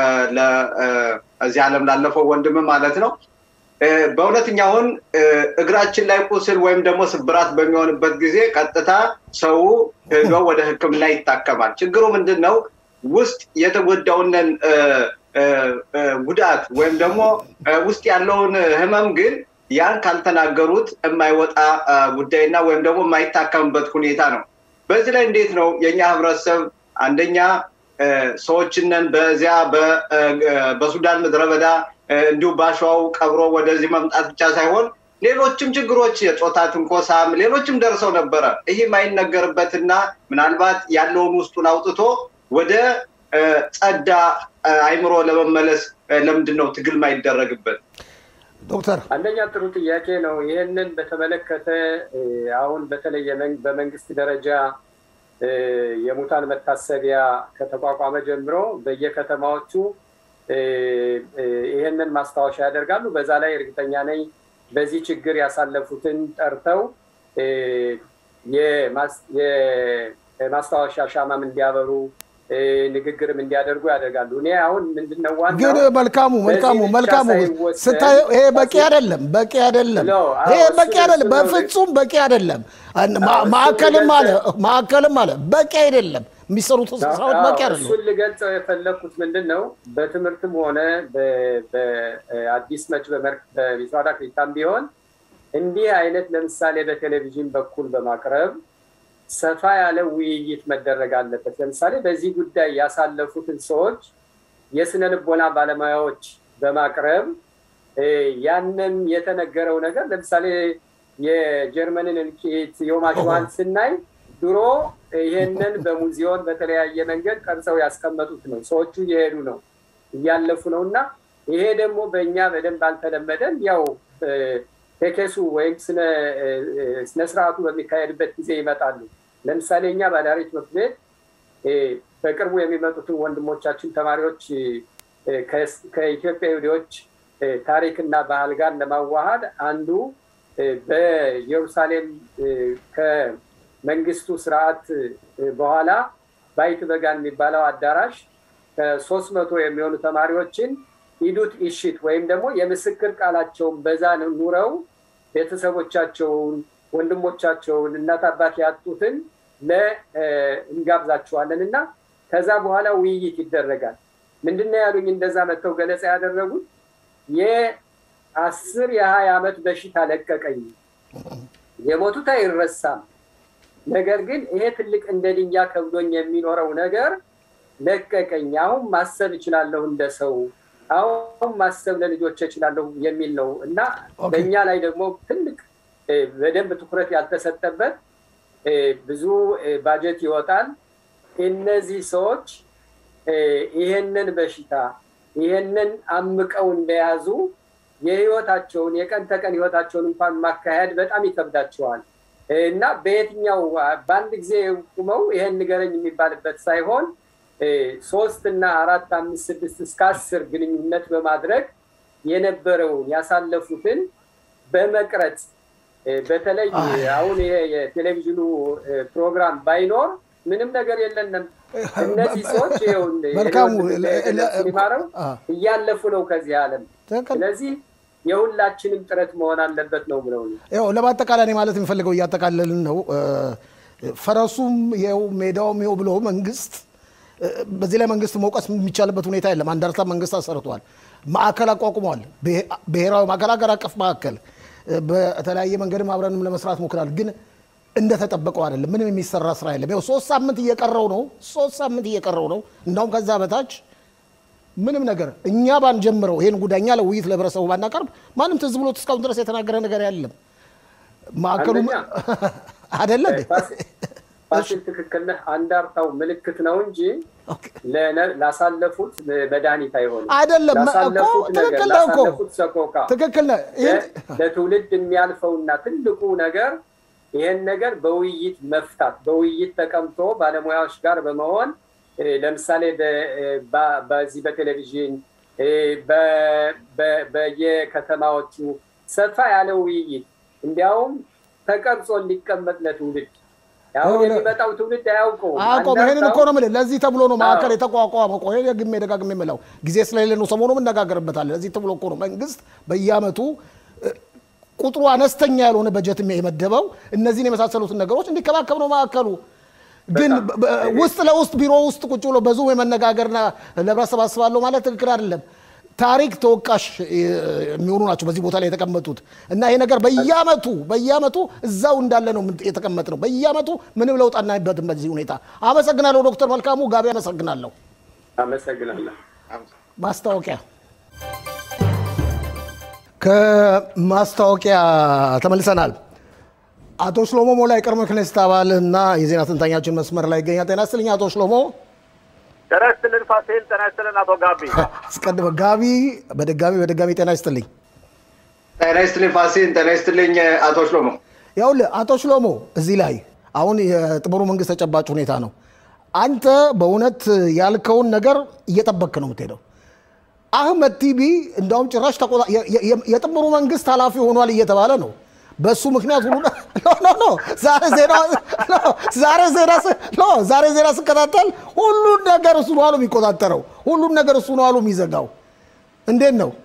እዚህ ዓለም ላለፈው ወንድም ማለት ነው። በእውነት እኛ አሁን እግራችን ላይ ቁስል ወይም ደግሞ ስብራት በሚሆንበት ጊዜ ቀጥታ ሰው ሄዶ ወደ ሕክምና ይታከማል። ችግሩ ምንድን ነው? ውስጥ የተጎዳውንን ጉዳት ወይም ደግሞ ውስጥ ያለውን ህመም ግን ያን ካልተናገሩት የማይወጣ ጉዳይና ወይም ደግሞ የማይታከምበት ሁኔታ ነው። በዚህ ላይ እንዴት ነው የእኛ ህብረተሰብ አንደኛ ሰዎችንን በዚያ በሱዳን ምድረ በዳ እንዲሁ ባሸዋው ቀብሮ ወደዚህ መምጣት ብቻ ሳይሆን ሌሎችም ችግሮች የጾታ ትንኮሳም ሌሎችም ደርሰው ነበረ። ይህ የማይነገርበትና ምናልባት ያለውን ውስጡን አውጥቶ ወደ ጸዳ አይምሮ ለመመለስ ለምንድን ነው ትግል ማይደረግበት? ዶክተር አንደኛ ጥሩ ጥያቄ ነው። ይህንን በተመለከተ አሁን በተለይ በመንግስት ደረጃ የሙታን መታሰቢያ ከተቋቋመ ጀምሮ በየከተማዎቹ ይህንን ማስታወሻ ያደርጋሉ። በዛ ላይ እርግጠኛ ነኝ በዚህ ችግር ያሳለፉትን ጠርተው የማስታወሻ ሻማም እንዲያበሩ ንግግርም እንዲያደርጉ ያደርጋሉ። እኔ አሁን ምንድነው ዋናው ግን መልካሙ መልካሙ በዚህ ብቻ መልካሙ ሳይወሰን ስታየው ይሄ በቂ አይደለም፣ በቂ አይደለም፣ ነው። አዎ፣ ይሄ እሱ- በቂ አይደለም፣ እሱ ነው። በፍጹም በቂ አይደለም። ማ- አዎ፣ እሱ ማዕከልም አለ ልገልጸው- ማዕከልም አለ በቂ አይደለም። የሚሰሩት ስራዎች በቂ አዎ፣ አይደለም። እሱን ልገልጸው የፈለግኩት ምንድን ነው በትምህርትም ሆነ በአዲስ መች በሚስዋዳ ክሪታም ቢሆን እንዲህ አይነት ለምሳሌ በቴሌቪዥን በኩል በማቅረብ ሰፋ ያለ ውይይት መደረግ አለበት። ለምሳሌ በዚህ ጉዳይ ያሳለፉትን ሰዎች የስነ ልቦና ባለሙያዎች በማቅረብ እ፣ ያንን የተነገረው ነገር ለምሳሌ የጀርመንን እልቂት ዮማሽዋን ስናይ ድሮ ይሄንን በሙዚየም በተለያየ መንገድ ቀርጸው ያስቀመጡት ነው። ሰዎቹ እየሄዱ ነው እያለፉ ነው እና ይሄ ደግሞ በእኛ በደንብ አልተለመደም። ያው እ፣ ቴኬሱ ወይም ስነ እ፣ እ፣ ስነ ስርዓቱ በሚካሄድበት ጊዜ ይመጣሉ። ለምሳሌ እኛ ባዳሪ ትምህርት ቤት እ፣ በቅርቡ የሚመጡትን ወንድሞቻችን ተማሪዎች እ፣ ከስ- ከኢትዮጵያ ይሁዲዎች እ፣ ታሪክና ባህል ጋር ለማዋሃድ አንዱ እ፣ በኢየሩሳሌም እ፣ ከመንግስቱ ስርዓት እ፣ በኋላ ባይት በጋን የሚባለው አዳራሽ ከሶስት መቶ የሚሆኑ ተማሪዎችን ኢዱት ኢሽት ወይም ደግሞ የምስክር ቃላቸውን በዛ ኑረው ቤተሰቦቻቸውን፣ ወንድሞቻቸውን፣ እናት አባት ያጡትን ለ- እ፣ እንጋብዛቸዋለን እና ከዛ በኋላ ውይይት ይደረጋል። ምንድነው ያሉኝ? እንደዛ መጥተው ገለጻ ያደረጉት የአስር የሀያ ዓመት በሽታ ለቀቀኝ። የሞቱት አይረሳም። ነገር ግን ይሄ ትልቅ እንደ ድንጋይ ከብዶኝ የሚኖረው ነገር ለቀቀኝ። አሁን ማሰብ እችላለሁ እንደ ሰው፣ አሁን ማሰብ ለልጆች እችላለሁ የሚል ነው እና ኦኬ። በእኛ ላይ ደግሞ ትልቅ እ፣ በደንብ ትኩረት ያልተሰጠበት እ፣ ብዙ እ፣ ባጀት ይወጣል። እነዚህ ሰዎች እ፣ ይሄንን በሽታ ይሄንን አምቀው እንደያዙ የህይወታቸውን የቀን ተቀን ህይወታቸውን እንኳን ማካሄድ በጣም ይከብዳቸዋል እና በየትኛው በአንድ ጊዜ ቁመው ይሄን ንገረኝ የሚባልበት ሳይሆን እ፣ ሶስት እና አራት አምስት ስድስት እስከ አስር ግንኙነት በማድረግ የነበረውን ያሳለፉትን በመቅረጽ እ፣ በተለይ አሁን ይሄ የቴሌቪዥኑ እ፣ ፕሮግራም ባይኖር ምንም ነገር የለንም። እነዚህ ሰዎች ይኸው መልካሙ ሲማረው አ፣ እያለፉ ነው ከዚህ ዓለም። ትክክል። ስለዚህ የሁላችንም ጥረት መሆን አለበት ነው ብለው ያው ለማጠቃለያ እኔ ማለት የሚፈልገው እያጠቃለልን ነው። እ፣ ፈረሱም ይኸው ሜዳውም ይኸው ብሎ መንግስት እ፣ በዚህ ላይ መንግስት መውቀስ የሚቻልበት ሁኔታ የለም። አንዳርታ መንግስት አሰርቷል፣ ማዕከል አቋቁሟል፣ ብሄ- ብሔራዊ ማዕከል፣ ሀገር አቀፍ ማዕከል እ፣ በተለያየ መንገድም አብረንም ለመስራት ሞክራል። ግን እንደተጠበቀው አይደለም። ምንም የሚሰራ ስራ የለም። ይኸው ሶስት ሳምንት እየቀረው ነው። ሶስት ሳምንት እየቀረው ነው። እንዳውም ከዛ በታች ምንም ነገር እኛ ባንጀምረው ይሄን ጉዳይ እኛ ለውይይት ለህብረተሰቡ ባናቀርብ ማንም ትዝ ብሎት እስካሁን ድረስ የተናገረ ነገር የለም። ማዕከሉ አንደኛ፣ አይደለ እንዴ? ፋሲል ትክክል ነህ። አንዳርታው ምልክት ነው እንጂ ኦኬ። ለነ- ላሳለፉት መድኃኒት አይሆንም። አይደለም እኮ ላሳለፉት ነገር ትክክል ነህ እኮ ላሳለፉት ሰቆቃ ትክክል ነህ። ይሄን ለ- ለትውልድ የሚያልፈውና ትልቁ ነገር ይሄን ነገር በውይይት መፍታት በውይይት ተቀምጦ ባለሙያዎች ጋር በመሆን እ፣ ለምሳሌ በ- እ፣ በ- በዚህ በቴሌቪዥን እ፣ በ- በ- በየከተማዎቹ ሰፋ ያለ ውይይት እንዲያውም ተቀርጾ እንዲቀመጥ ለትውልድ አሁን አሁን- የሚመጣው ትውልድ አያውቀውም። አቆም ይሄንን እኮ አንዳርታው ነው የምልህ። ለዚህ ተብሎ ነው ማዕከል አዎ። የተቋቋመ። ቆይ ደግሜ ደጋግሜ የምለው ጊዜ ስለሌለ ነው። ሰሞኑም እነጋገርበታለን። ለዚህ ተብሎ እኮ ነው መንግስት በየአመቱ እ፣ ቁጥሩ አነስተኛ ያልሆነ በጀት የመደበው እነዚህን የመሳሰሉትን ነገሮች እንዲከባከብ ነው ማዕከሉ። ግን በጣም። በ- ውስጥ ለውስጥ ቢሮ ውስጥ ቁጭ ብሎ በዙም የመነጋገርና ለህብረተሰብ አስባለሁ ማለት ትክክል አይደለም። ታሪክ ተወቃሽ እ፣ የሚሆኑ ናቸው በዚህ ቦታ ላይ የተቀመጡት እና ይሄ ነገር በየአመቱ በየአመቱ እዛው እንዳለ ነው የተቀመጥ ነው። በየአመቱ ምንም ለውጥ አናይበትም በዚህ ሁኔታ። አመሰግናለሁ ዶክተር መልካሙ ጋቢ አመሰግናለሁ። አመሰግናለሁ። ማስታወቂያ ከማስታወቂያ ተመልሰናል። አቶ ሽሎሞ ሞላ የቀድሞ ክኔስት አባል እና የዜና ትንታኛችን መስመር ላይ ይገኛል። ጤና ይስጥልኝ አቶ ሽሎሞ። ጤና ይስጥልን ፋሲል፣ ጤና ይስጥልን አቶ ጋቢ። አስቀድመ ጋቢ በድጋሚ በድጋሚ ጤና ይስጥልኝ። ጤና ይስጥልኝ ፋሲል፣ ጤና ይስጥልኝ አቶ ሽሎሞ። ያውልህ አቶ ሽሎሞ እዚህ ላይ አሁን የጥምሩ መንግስት ተጨባጭ ሁኔታ ነው። አንተ በእውነት ያልከውን ነገር እየጠበክ ነው የምትሄደው። አህመድ ቲቢ እንዳውም ጭራሽ ተቆጣ- የ- የ- የጥምሩ መንግስት ኃላፊ ሆኗል እየተባለ ነው። በሱ ምክንያት ሁሉ ኖ ኖ ኖ ዛሬ ዜና ኖ ዛሬ ዜና ስ- ኖ ዛሬ ዜና ስከታተል ሁሉን ነገር እሱ ነው አሉ የሚቆጣጠረው። ሁሉን ነገር እሱ ነው አሉ የሚዘጋው። እንዴት ነው?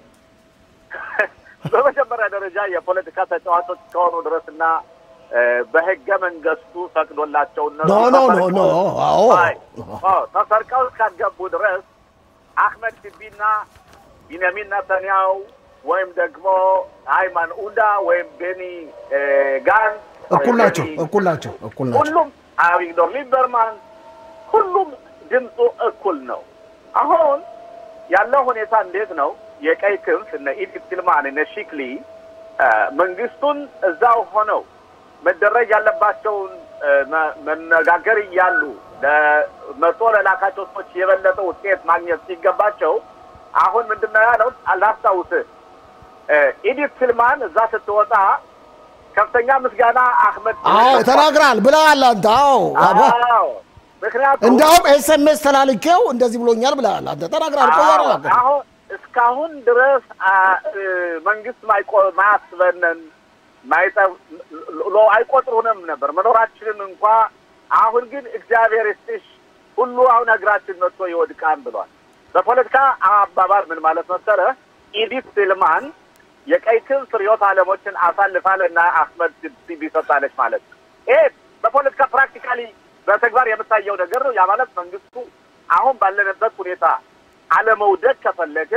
በመጀመሪያ ደረጃ የፖለቲካ ተጫዋቾች እስከሆኑ ድረስ እና እ፣ በህገ መንግስቱ ፈቅዶላቸው እነሱ ኖ ኖ ኖ ኖ አዎ አይ፣ አዎ፣ ተሰርቀው እስካገቡ ድረስ አህመድ ቲቢና ቢንያሚን ነተንያው ወይም ደግሞ አይማን ኡዳ ወይም ቤኒ እ፣ ጋንት እኩል ወይም ናቸው፣ ቤኒ- እኩል ናቸው፣ እኩል ናቸው። ሁሉም አቪግዶር ሊበርማን ሁሉም ድምፁ እኩል ነው። አሁን ያለው ሁኔታ እንዴት ነው? የቀይ ክንፍ እነ ኢዲት ትልማን እነ ሺክሊ እ፣ መንግስቱን እዛው ሆነው መደረግ ያለባቸውን እ፣ መ- መነጋገር እያሉ ለመቶ ለላካቸው ሰዎች የበለጠ ውጤት ማግኘት ሲገባቸው አሁን ምንድን ነው ያለው? አላስታውስህ እ፣ ኢዲት ትልማን እዛ ስትወጣ ከፍተኛ ምስጋና አህመድ አዎ ተናግራል ብለሃል አንተ። አዎ አዎ ምክንያቱም እንዲያውም ኤስኤምኤስ ተላልኬው እንደዚህ ብሎኛል ብለሃል አንተ ተናግራል። ቆይ አዎ፣ ያረጋገጥ አሁን እስካሁን ድረስ አ፣ እ፣ መንግስት ማይቆ- ማያስበንን ማይጠ- ሎ አይቆጥሩንም ነበር መኖራችንን እንኳ አሁን ግን እግዚአብሔር ይስጥሽ ሁሉ አሁን እግራችን መጥቶ ይወድቃን ብሏል። በፖለቲካ አባባል ምን ማለት መሰለ ኢዲት ስልማን የቀይ ክንፍ ርዕዮተ ዓለሞችን አሳልፋ ለና አህመድ ቲቢ ሰጥታለች ማለት ነው። ይሄ በፖለቲካ ፕራክቲካሊ በተግባር የምታየው ነገር ነው። ያ ማለት መንግስቱ አሁን ባለንበት ሁኔታ አለመውደቅ ከፈለገ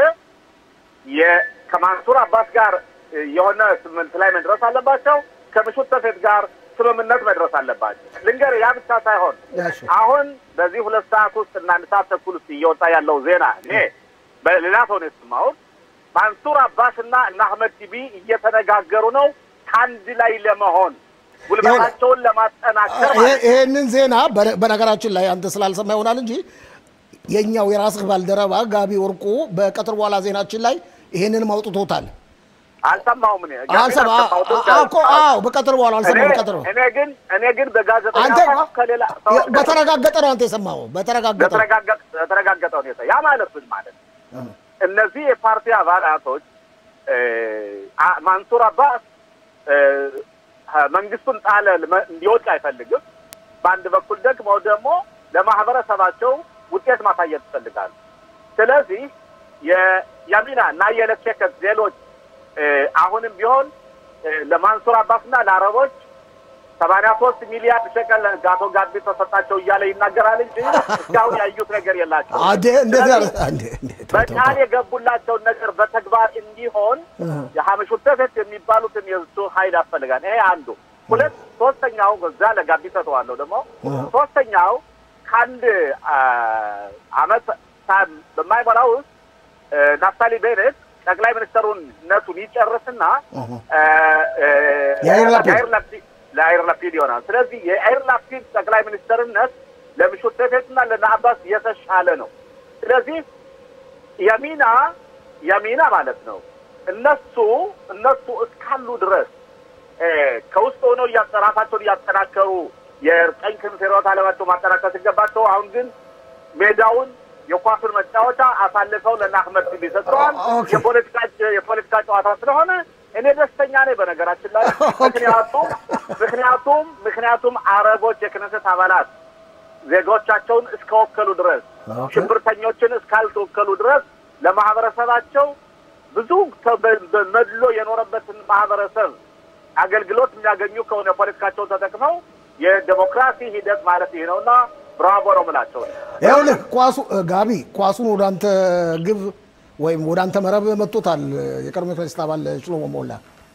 የ- ከማንሱር አባስ ጋር እ፣ የሆነ ስምምነት ላይ መድረስ አለባቸው። ከምሹት ተፌት ጋር ስምምነት መድረስ አለባቸው። ልንገር፣ ያ ብቻ ሳይሆን እሺ። አሁን በዚህ ሁለት ሰዓት ውስጥ እና አንድ ሰዓት ተኩል ውስጥ እየወጣ ያለው ዜና እኔ በሌላ ሰው ነው የሰማሁት። ማንሱር አባስ እና እነ አህመድ ቲቢ እየተነጋገሩ ነው ከአንድ ላይ ለመሆን ጉልበታቸውን ለማጠናከር ማለት ነው። ይሄንን ዜና በነ- በነገራችን ላይ አንተ ስላልሰማ ይሆናል እንጂ የኛው የራስህ ባልደረባ ጋቢ ወርቁ በቀጥር በኋላ ዜናችን ላይ ይሄንንም አውጥቶታል። አልሰማሁም እኔ አልሰማ አዎ እኮ አዎ፣ በቀጥር በኋላ አልሰማሁም። በቀጥር እኔ ግን እኔ ግን በጋዜጠኛ አንተ ሳይሆን ከሌላ ሰዎች ጋር በተረጋገጠ ነው አንተ የሰማኸው፣ በተረጋገጠ ነው። በተረጋገጠ በተረጋገጠ ሁኔታ ያ ማለት ምን ማለት ነው? እነዚህ የፓርቲ አባላቶች እ፣ አ- ማንሱር አባስ እ፣ መንግስቱን ጣለ ልመ- እንዲወድቅ አይፈልግም። በአንድ በኩል ደግሞ ደግሞ ለማህበረሰባቸው ውጤት ማሳየት ይፈልጋሉ። ስለዚህ የያሚና እና የለኬከት ሌሎች እ፣ አሁንም ቢሆን እ፣ ለማንሱር አባስና ለአረቦች ሰማንያ ሶስት ሚሊያርድ ሸቀል አቶ ጋቢ ተሰጣቸው እያለ ይናገራል እንጂ እስካሁን ያዩት ነገር የላቸው። አዴ እንደዚህ አለ አንዴ እንዴ ተው፣ ተው፣ በቃል ተው። የገቡላቸውን ነገር በተግባር እንዲሆን የሀመሹ ተፈት የሚባሉትን የእሱ ኃይል ያስፈልጋል። ይሄ አንዱ። ሁለት ሶስተኛው በዛ ለጋቢ ሰጠዋለሁ ደግሞ ሶስተኛው ከአንድ አ፣ አመት ሳ- በማይሞላ ውስጥ እ፣ ናፍታሊ ቤኔት ጠቅላይ ሚኒስትሩነቱን ይጨርስና እ፣ እ፣ የአይር ላፒድ። የአይር ላፒድ ለአይር ላፒድ ይሆናል። ስለዚህ የአይር ላፒድ ጠቅላይ ሚኒስትርነት ለምሹት ተፌትና ለነአባስ የተሻለ ነው። ስለዚህ የሚና የሚና ማለት ነው እነሱ እነሱ እስካሉ ድረስ እ፣ ከውስጥ ሆነው እያጠ- ራሳቸውን እያጠናከሩ የቀኝ ክንፍ ርዕዮተ ዓለማቸው ማጠናከር ሲገባቸው አሁን ግን ሜዳውን የኳሱን መጫወቻ አሳልፈው ለእነ አህመድ ቲቢ ሰጥተዋል። ኦኬ። የፖለቲካ የፖለቲካ ጨዋታ ስለሆነ እኔ ደስተኛ ነኝ። በነገራችን ላይ ምክንያቱም ምክንያቱም ምክንያቱም አረቦች የክነሰት አባላት ዜጎቻቸውን እስከወከሉ ድረስ ኦኬ። ሽብርተኞችን እስካልተወከሉ ድረስ ለማህበረሰባቸው ብዙ ተ- በ- በመድሎ የኖረበትን ማህበረሰብ አገልግሎት የሚያገኙ ከሆነ ፖለቲካቸውን ተጠቅመው የዴሞክራሲ ሂደት ማለት ይህ ነውና ብራቮ ነው የምላቸው። ይኸውልህ ኳሱ ጋቢ ኳሱን ወደ አንተ ግብ ወይም ወደ አንተ መረብ መጥቶታል። የቀድሞ ክነስት አባል ሽሎሞ ሞላ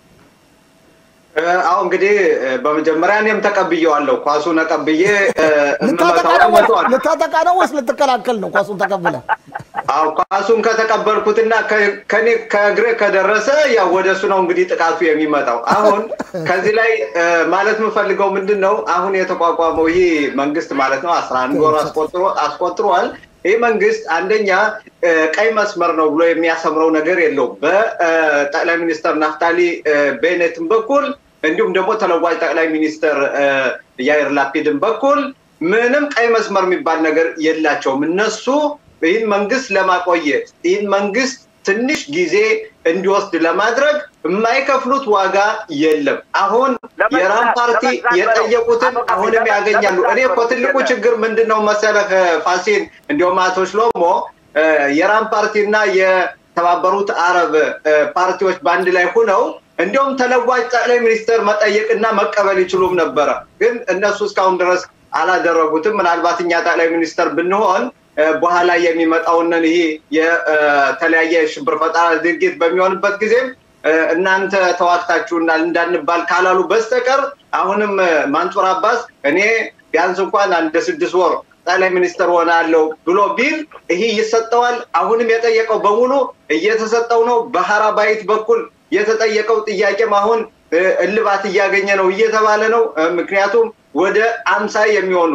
አሁ እንግዲህ በመጀመሪያ እኔም ተቀብዬዋለሁ። ኳሱን ተቀብዬ ልታጠቃ እምመታው ነው ወይስ- መቷል። ልታጠቃ ነው ወይስ ልትከላከል ነው? ኳሱን ተቀብለ አዎ ኳሱን ከተቀበልኩትና ከ- ከኔ ከእግሬ ከደረሰ ያው ወደ እሱ ነው እንግዲህ ጥቃቱ የሚመጣው። አሁን ከዚህ ላይ እ፣ ማለት የምፈልገው ምንድን ነው አሁን የተቋቋመው ይህ መንግስት ማለት ነው አስራ አንድ ወር አስቆጥሮ አስቆጥሯል። ይህ መንግስት አንደኛ እ፣ ቀይ መስመር ነው ብሎ የሚያሰምረው ነገር የለውም። በጠቅላይ ሚኒስትር ናፍታሊ እ፣ ቤኔትም በኩል እንዲሁም ደግሞ ተለዋጭ ጠቅላይ ሚኒስትር እ፣ ያይር ላፒድን በኩል ምንም ቀይ መስመር የሚባል ነገር የላቸውም። እነሱ ይህን መንግስት ለማቆየት ይህን መንግስት ትንሽ ጊዜ እንዲወስድ ለማድረግ የማይከፍሉት ዋጋ የለም። አሁን የራም ፓርቲ የጠየቁትን አሁንም ያገኛሉ። እኔ እኮ ትልቁ ችግር ምንድን ነው መሰለህ ፋሲል፣ እንዲሁም አቶ ሽሎሞ የራም ፓርቲና የተባበሩት አረብ ፓርቲዎች በአንድ ላይ ሁነው እንዲሁም ተለዋጭ ጠቅላይ ሚኒስትር መጠየቅና መቀበል ይችሉም ነበረ። ግን እነሱ እስካሁን ድረስ አላደረጉትም። ምናልባት እኛ ጠቅላይ ሚኒስትር ብንሆን በኋላ የሚመጣውንን ይሄ የተለያየ ሽብር ፈጠራ ድርጊት በሚሆንበት ጊዜም እናንተ ተዋግታችሁናል እንዳንባል ካላሉ በስተቀር አሁንም ማንጹር አባስ እኔ ቢያንስ እንኳን አንድ ስድስት ወር ጠቅላይ ሚኒስትር ሆናለሁ ብሎ ቢል ይሄ ይሰጠዋል። አሁንም የጠየቀው በሙሉ እየተሰጠው ነው። በሀራባይት በኩል የተጠየቀው ጥያቄም አሁን እልባት እያገኘ ነው እየተባለ ነው። ምክንያቱም ወደ አምሳ የሚሆኑ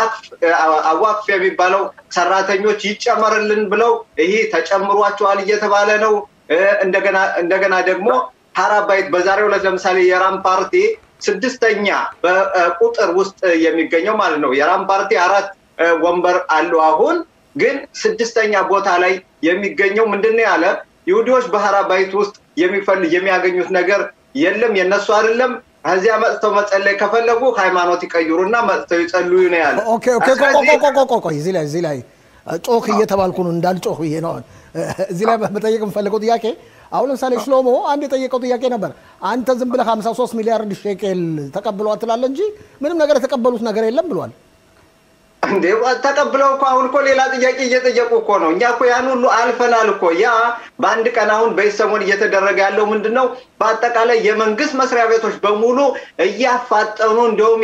አዋክፍ የሚባለው ሰራተኞች ይጨመርልን ብለው ይሄ ተጨምሯቸዋል እየተባለ ነው። እንደገና ደግሞ ሀራባይት በዛሬው ዕለት ለምሳሌ የራም ፓርቲ ስድስተኛ በቁጥር ውስጥ የሚገኘው ማለት ነው። የራም ፓርቲ አራት ወንበር አለው። አሁን ግን ስድስተኛ ቦታ ላይ የሚገኘው ምንድን ነው ያለ ይሁዲዎች በሀራባይት ውስጥ የሚፈልግ የሚያገኙት ነገር የለም፣ የነሱ አይደለም። ከዚያ መጥተው መጸለይ ከፈለጉ ሃይማኖት ይቀይሩና መጥተው ይጸልዩ ነው ያለ። ኦኬ ኦኬ፣ ቆይ እዚህ ላይ እዚህ ላይ ጮክ እየተባልኩ ነው እንዳልጮህ ብዬ ነው። እዚህ ላይ መጠየቅ የምፈልገው ጥያቄ አሁን ለምሳሌ ሽሎሞ አንድ የጠየቀው ጥያቄ ነበር። አንተ ዝም ብለህ 53 ሚሊያርድ ሼኬል ተቀብሏል ትላለህ እንጂ ምንም ነገር የተቀበሉት ነገር የለም ብሏል። እንዴ ተቀብለው እኮ አሁን እኮ ሌላ ጥያቄ እየጠየቁ እኮ ነው። እኛ እኮ ያን ሁሉ አልፈናል እኮ። ያ በአንድ ቀን አሁን በዚህ ሰሞን እየተደረገ ያለው ምንድን ነው? በአጠቃላይ የመንግስት መስሪያ ቤቶች በሙሉ እያፋጠኑ እንዲሁም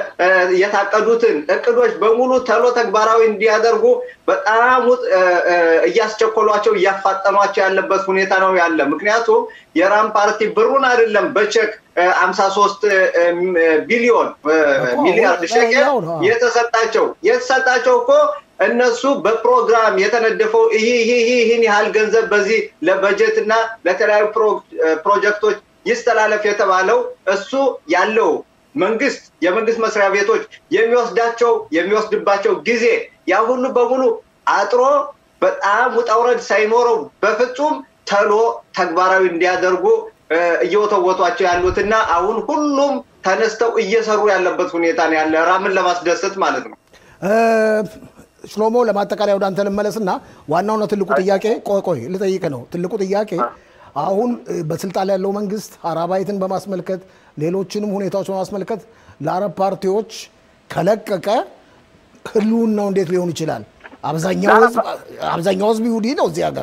የታቀዱትን እቅዶች በሙሉ ተሎ ተግባራዊ እንዲያደርጉ በጣም እያስቸኮሏቸው እያፋጠኗቸው ያለበት ሁኔታ ነው ያለ። ምክንያቱም የራም ፓርቲ ብሩን አይደለም በቼክ አምሳ ሶስት ቢሊዮን ሚሊያርድ ሸቀል የተሰጣቸው የተሰጣቸው እኮ እነሱ በፕሮግራም የተነደፈው ይህ ይህን ያህል ገንዘብ በዚህ ለበጀት እና ለተለያዩ ፕሮጀክቶች ይስተላለፍ የተባለው እሱ ያለው መንግስት የመንግስት መስሪያ ቤቶች የሚወስዳቸው የሚወስድባቸው ጊዜ ያ ሁሉ በሙሉ አጥሮ በጣም ውጣውረድ ሳይኖረው በፍጹም ተሎ ተግባራዊ እንዲያደርጉ እየወተወቷቸው ያሉትና አሁን ሁሉም ተነስተው እየሰሩ ያለበት ሁኔታ ነው ያለ ራምን ለማስደሰት ማለት ነው። ሽሎሞ ለማጠቃለያ ወደ አንተ ልመለስና ዋናውና ትልቁ ጥያቄ ቆይ ቆይ ልጠይቅ ነው። ትልቁ ጥያቄ አሁን በስልጣን ላይ ያለው መንግስት ሀራባይትን በማስመልከት ሌሎችንም ሁኔታዎች በማስመልከት ለአረብ ፓርቲዎች ከለቀቀ ህልውናው እንዴት ሊሆን ይችላል? አብዛኛው ህዝብ ይሁዲ ነው እዚህ ሀገር።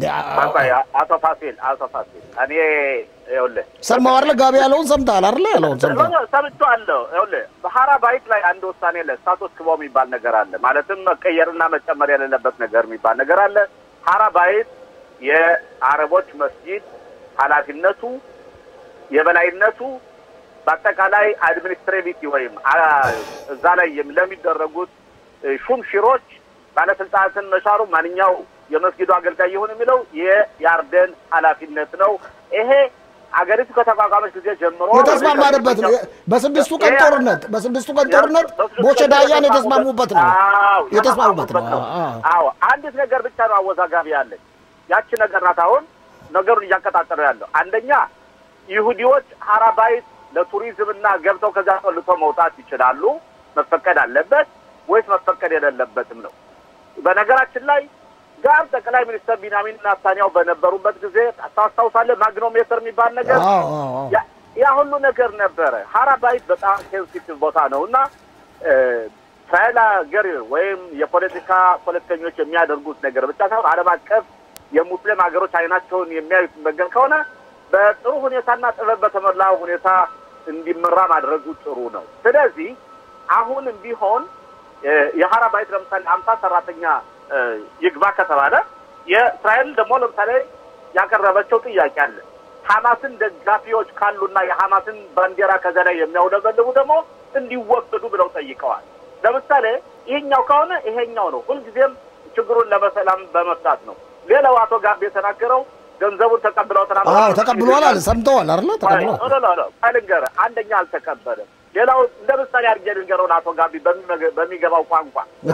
አቶ ፋሲል አቶ ፋሲል እኔ ይኸውልህ ሰማሁ አይደለ? ጋቢ ያለውን ሰምተሃል አይደለ? ያለውን ሰምተሃል? ሰምቼዋለሁ። ይኸውልህ በሀራባይት ላይ አንድ ውሳኔ አለ። ስታቱስ ክቦ የሚባል ነገር አለ። ማለትም መቀየርና መጨመር የሌለበት ነገር የሚባል ነገር አለ። ሀራባይት የአረቦች መስጂድ ኃላፊነቱ የበላይነቱ በአጠቃላይ አድሚኒስትሬቲቭ ወይም እዛ ላይ ለሚደረጉት ሹም ሽሮች ባለስልጣናትን መሻሩ ማንኛው የመስጊዱ አገልጋይ ይሁን የሚለው የያርደን ኃላፊነት ነው። ይሄ አገሪቱ ከተቋቋመች ጊዜ ጀምሮ የተስማማንበት ነው። በስድስቱ ቀን ጦርነት በስድስቱ ቀን ጦርነት ቦቸ ዳያን የተስማሙበት ነው የተስማሙበት ነው። አዎ አንዲት ነገር ብቻ ነው አወዛጋቢ ያለች ያቺ ነገር ናት። አሁን ነገሩን እያቀጣጠለው ያለው አንደኛ ይሁዲዎች ሀራባይት ለቱሪዝም እና ገብተው ከዚያ ጠልቶ መውጣት ይችላሉ፣ መፈቀድ አለበት ወይስ መፈቀድ የሌለበትም ነው። በነገራችን ላይ ጋር ጠቅላይ ሚኒስትር ቢንያሚን ናታንያሁ በነበሩበት ጊዜ ታስታውሳለህ፣ ማግኖሜትር የሚባል ነገር ያ ሁሉ ነገር ነበረ። ሀራባይት በጣም ሴንሲቲቭ ቦታ ነው እና እስራኤል ሀገር ወይም የፖለቲካ ፖለቲከኞች የሚያደርጉት ነገር ብቻ ሳይሆን ዓለም አቀፍ የሙስሊም ሀገሮች አይናቸውን የሚያዩት ነገር ከሆነ በጥሩ ሁኔታና ጥበብ በተሞላው ሁኔታ እንዲመራ ማድረጉ ጥሩ ነው። ስለዚህ አሁንም ቢሆን የሀራባይት ለምሳሌ አምሳ ሰራተኛ ይግባ ከተባለ የእስራኤል ደግሞ ለምሳሌ ያቀረበቸው ጥያቄ አለ። ሀማስን ደጋፊዎች ካሉና የሀማስን ባንዲራ ከዚያ ላይ የሚያውለበልቡ ደግሞ እንዲወገዱ ብለው ጠይቀዋል። ለምሳሌ ይሄኛው ከሆነ ይሄኛው ነው። ሁልጊዜም ችግሩን ለመሰላም በመፍታት ነው። ሌላው አቶ ጋቤ የተናገረው ገንዘቡን ተቀብለው አዎ ተቀብሏል አለ ሰምተዋል አይደለ? ተቀብሏል። ልንገርህ፣ አንደኛ አልተቀበለም። ሌላው እንደ ምሳሌ አድርጌ ልንገረውን አቶ ጋቢ በሚገባው ቋንቋ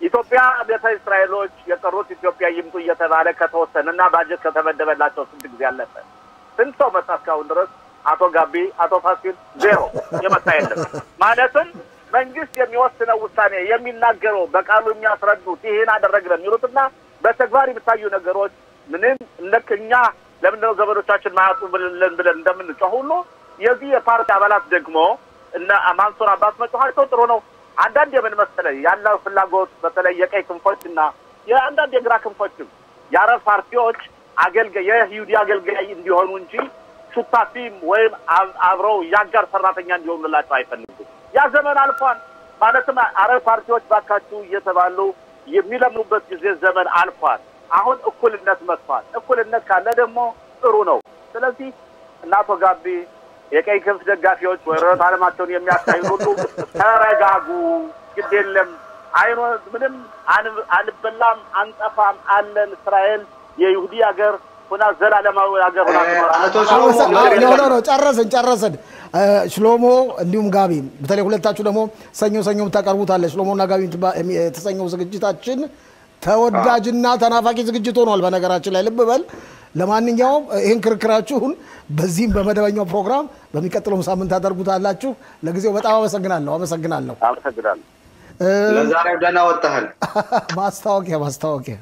ኢትዮጵያ ቤተ እስራኤሎች የቀሩት ኢትዮጵያ ይምጡ እየተባለ ከተወሰነ እና ባጀት ከተመደበላቸው ስንት ጊዜ አለፈ? ስንት ሰው መጣ እስካሁን ድረስ? አቶ ጋቢ፣ አቶ ፋሲል ዜሮ የመጣ የለም። ማለትም መንግስት የሚወስነው ውሳኔ የሚናገረው በቃሉ የሚያስረዱት ይህን አደረግን የሚሉትና በተግባር የሚታዩ ነገሮች ምንም ልክ እኛ ለምንድነው ዘመዶቻችን ማያጡ ብለን ብለን እንደምንጮህ ሁሉ የዚህ የፓርቲ አባላት ደግሞ እነ ማንሱር አባስ መጮኋቸው ጥሩ ነው። አንዳንድ የምን መሰለህ ያለው ፍላጎት በተለይ የቀይ ክንፎች እና የአንዳንድ የግራ ክንፎችም የአረብ ፓርቲዎች አገልጋይ የይሁዲ አገልጋይ እንዲሆኑ እንጂ ሹታፊም ወይም አብረው የአጋር ሰራተኛ እንዲሆኑላቸው አይፈልጉም። ያ ዘመን አልፏል። ማለትም አረብ ፓርቲዎች ባካችሁ እየተባሉ የሚለምኑበት ጊዜ ዘመን አልፏል። አሁን እኩልነት መጥቷል። እኩልነት ካለ ደግሞ ጥሩ ነው። ስለዚህ እነ አቶ ጋቢ የቀይ ክንፍ ደጋፊዎች ወረረት አለማቸውን የሚያካሂዱ ሁሉ ተረጋጉ፣ ግድ የለም አይኖ ምንም አንበላም፣ አንጠፋም አለን። እስራኤል የይሁዲ ሀገር ሁና ዘላለማዊ ሀገር ሁና ትኖራለች። ጨረስን ጨረስን። ሽሎሞ እንዲሁም ጋቢ በተለይ ሁለታችሁ ደግሞ ሰኞ ሰኞ የምታቀርቡት አለ። ሽሎሞና ጋቢ የተሰኘው ዝግጅታችን ተወዳጅና ተናፋቂ ዝግጅት ሆኗል። በነገራችን ላይ ልብ በል። ለማንኛውም ይህን ክርክራችሁን በዚህም በመደበኛው ፕሮግራም በሚቀጥለውም ሳምንት ታደርጉታላችሁ። ለጊዜው በጣም አመሰግናለሁ አመሰግናለሁ። አመሰግናለሁ። ለዛሬው ደህና ወጣህል። ማስታወቂያ ማስታወቂያ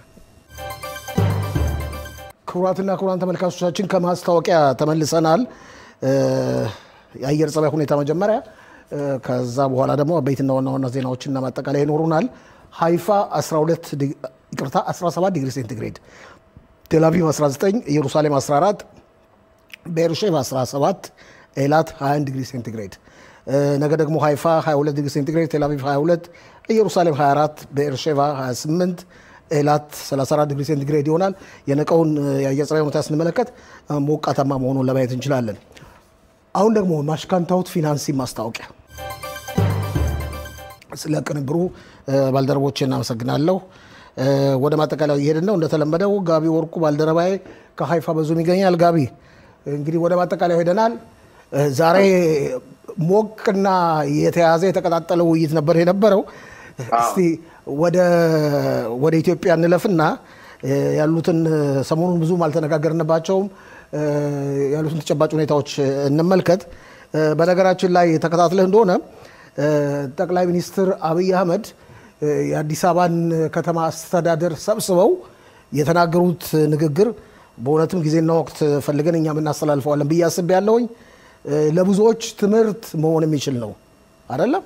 ክቡራትና ክቡራን ተመልካቾቻችን ከማስታወቂያ ተመልሰናል። የአየር ጸባይ ሁኔታ መጀመሪያ፣ ከዛ በኋላ ደግሞ አበይትና ዋና ዋና ዜናዎችና ማጠቃለያ ይኖሩናል። ሀይፋ 12 ይቅርታ 17 ዲግሪ ሴንቲግሬድ፣ ቴልአቪቭ 19፣ ኢየሩሳሌም 14፣ ቤርሼቭ 17፣ ኤላት 21 ዲግሪ ሴንቲግሬድ። ነገ ደግሞ ሀይፋ 22 ዲግሪ ሴንቲግሬድ፣ ቴልአቪቭ 22፣ ኢየሩሳሌም 24፣ ቤርሼቫ 28 ኤላት 34 ዲግሪ ሴንቲግሬድ ይሆናል። የነቀውን የአየር ጸባይ ሁኔታ ስንመለከት ሞቃታማ መሆኑን ለማየት እንችላለን። አሁን ደግሞ ማሽካንታውት ፊናንሲ ማስታወቂያ። ስለ ቅንብሩ ባልደረቦቼ እናመሰግናለሁ። ወደ ማጠቃለያው እየሄድን ነው። እንደተለመደው ጋቢ ወርቁ ባልደረባዬ ከሀይፋ በዙም ይገኛል። ጋቢ እንግዲህ ወደ ማጠቃለያው ሄደናል። ዛሬ ሞቅና የተያዘ የተቀጣጠለ ውይይት ነበር የነበረው። እስቲ ወደ ኢትዮጵያ እንለፍና ያሉትን ሰሞኑን ብዙም አልተነጋገርንባቸውም ያሉትን ተጨባጭ ሁኔታዎች እንመልከት። በነገራችን ላይ ተከታትለህ እንደሆነ ጠቅላይ ሚኒስትር አብይ አህመድ የአዲስ አበባን ከተማ አስተዳደር ሰብስበው የተናገሩት ንግግር በእውነትም ጊዜና ወቅት ፈልገን እኛም እናስተላልፈዋለን ብዬ አስቤያለሁኝ። ለብዙዎች ትምህርት መሆን የሚችል ነው አይደለም?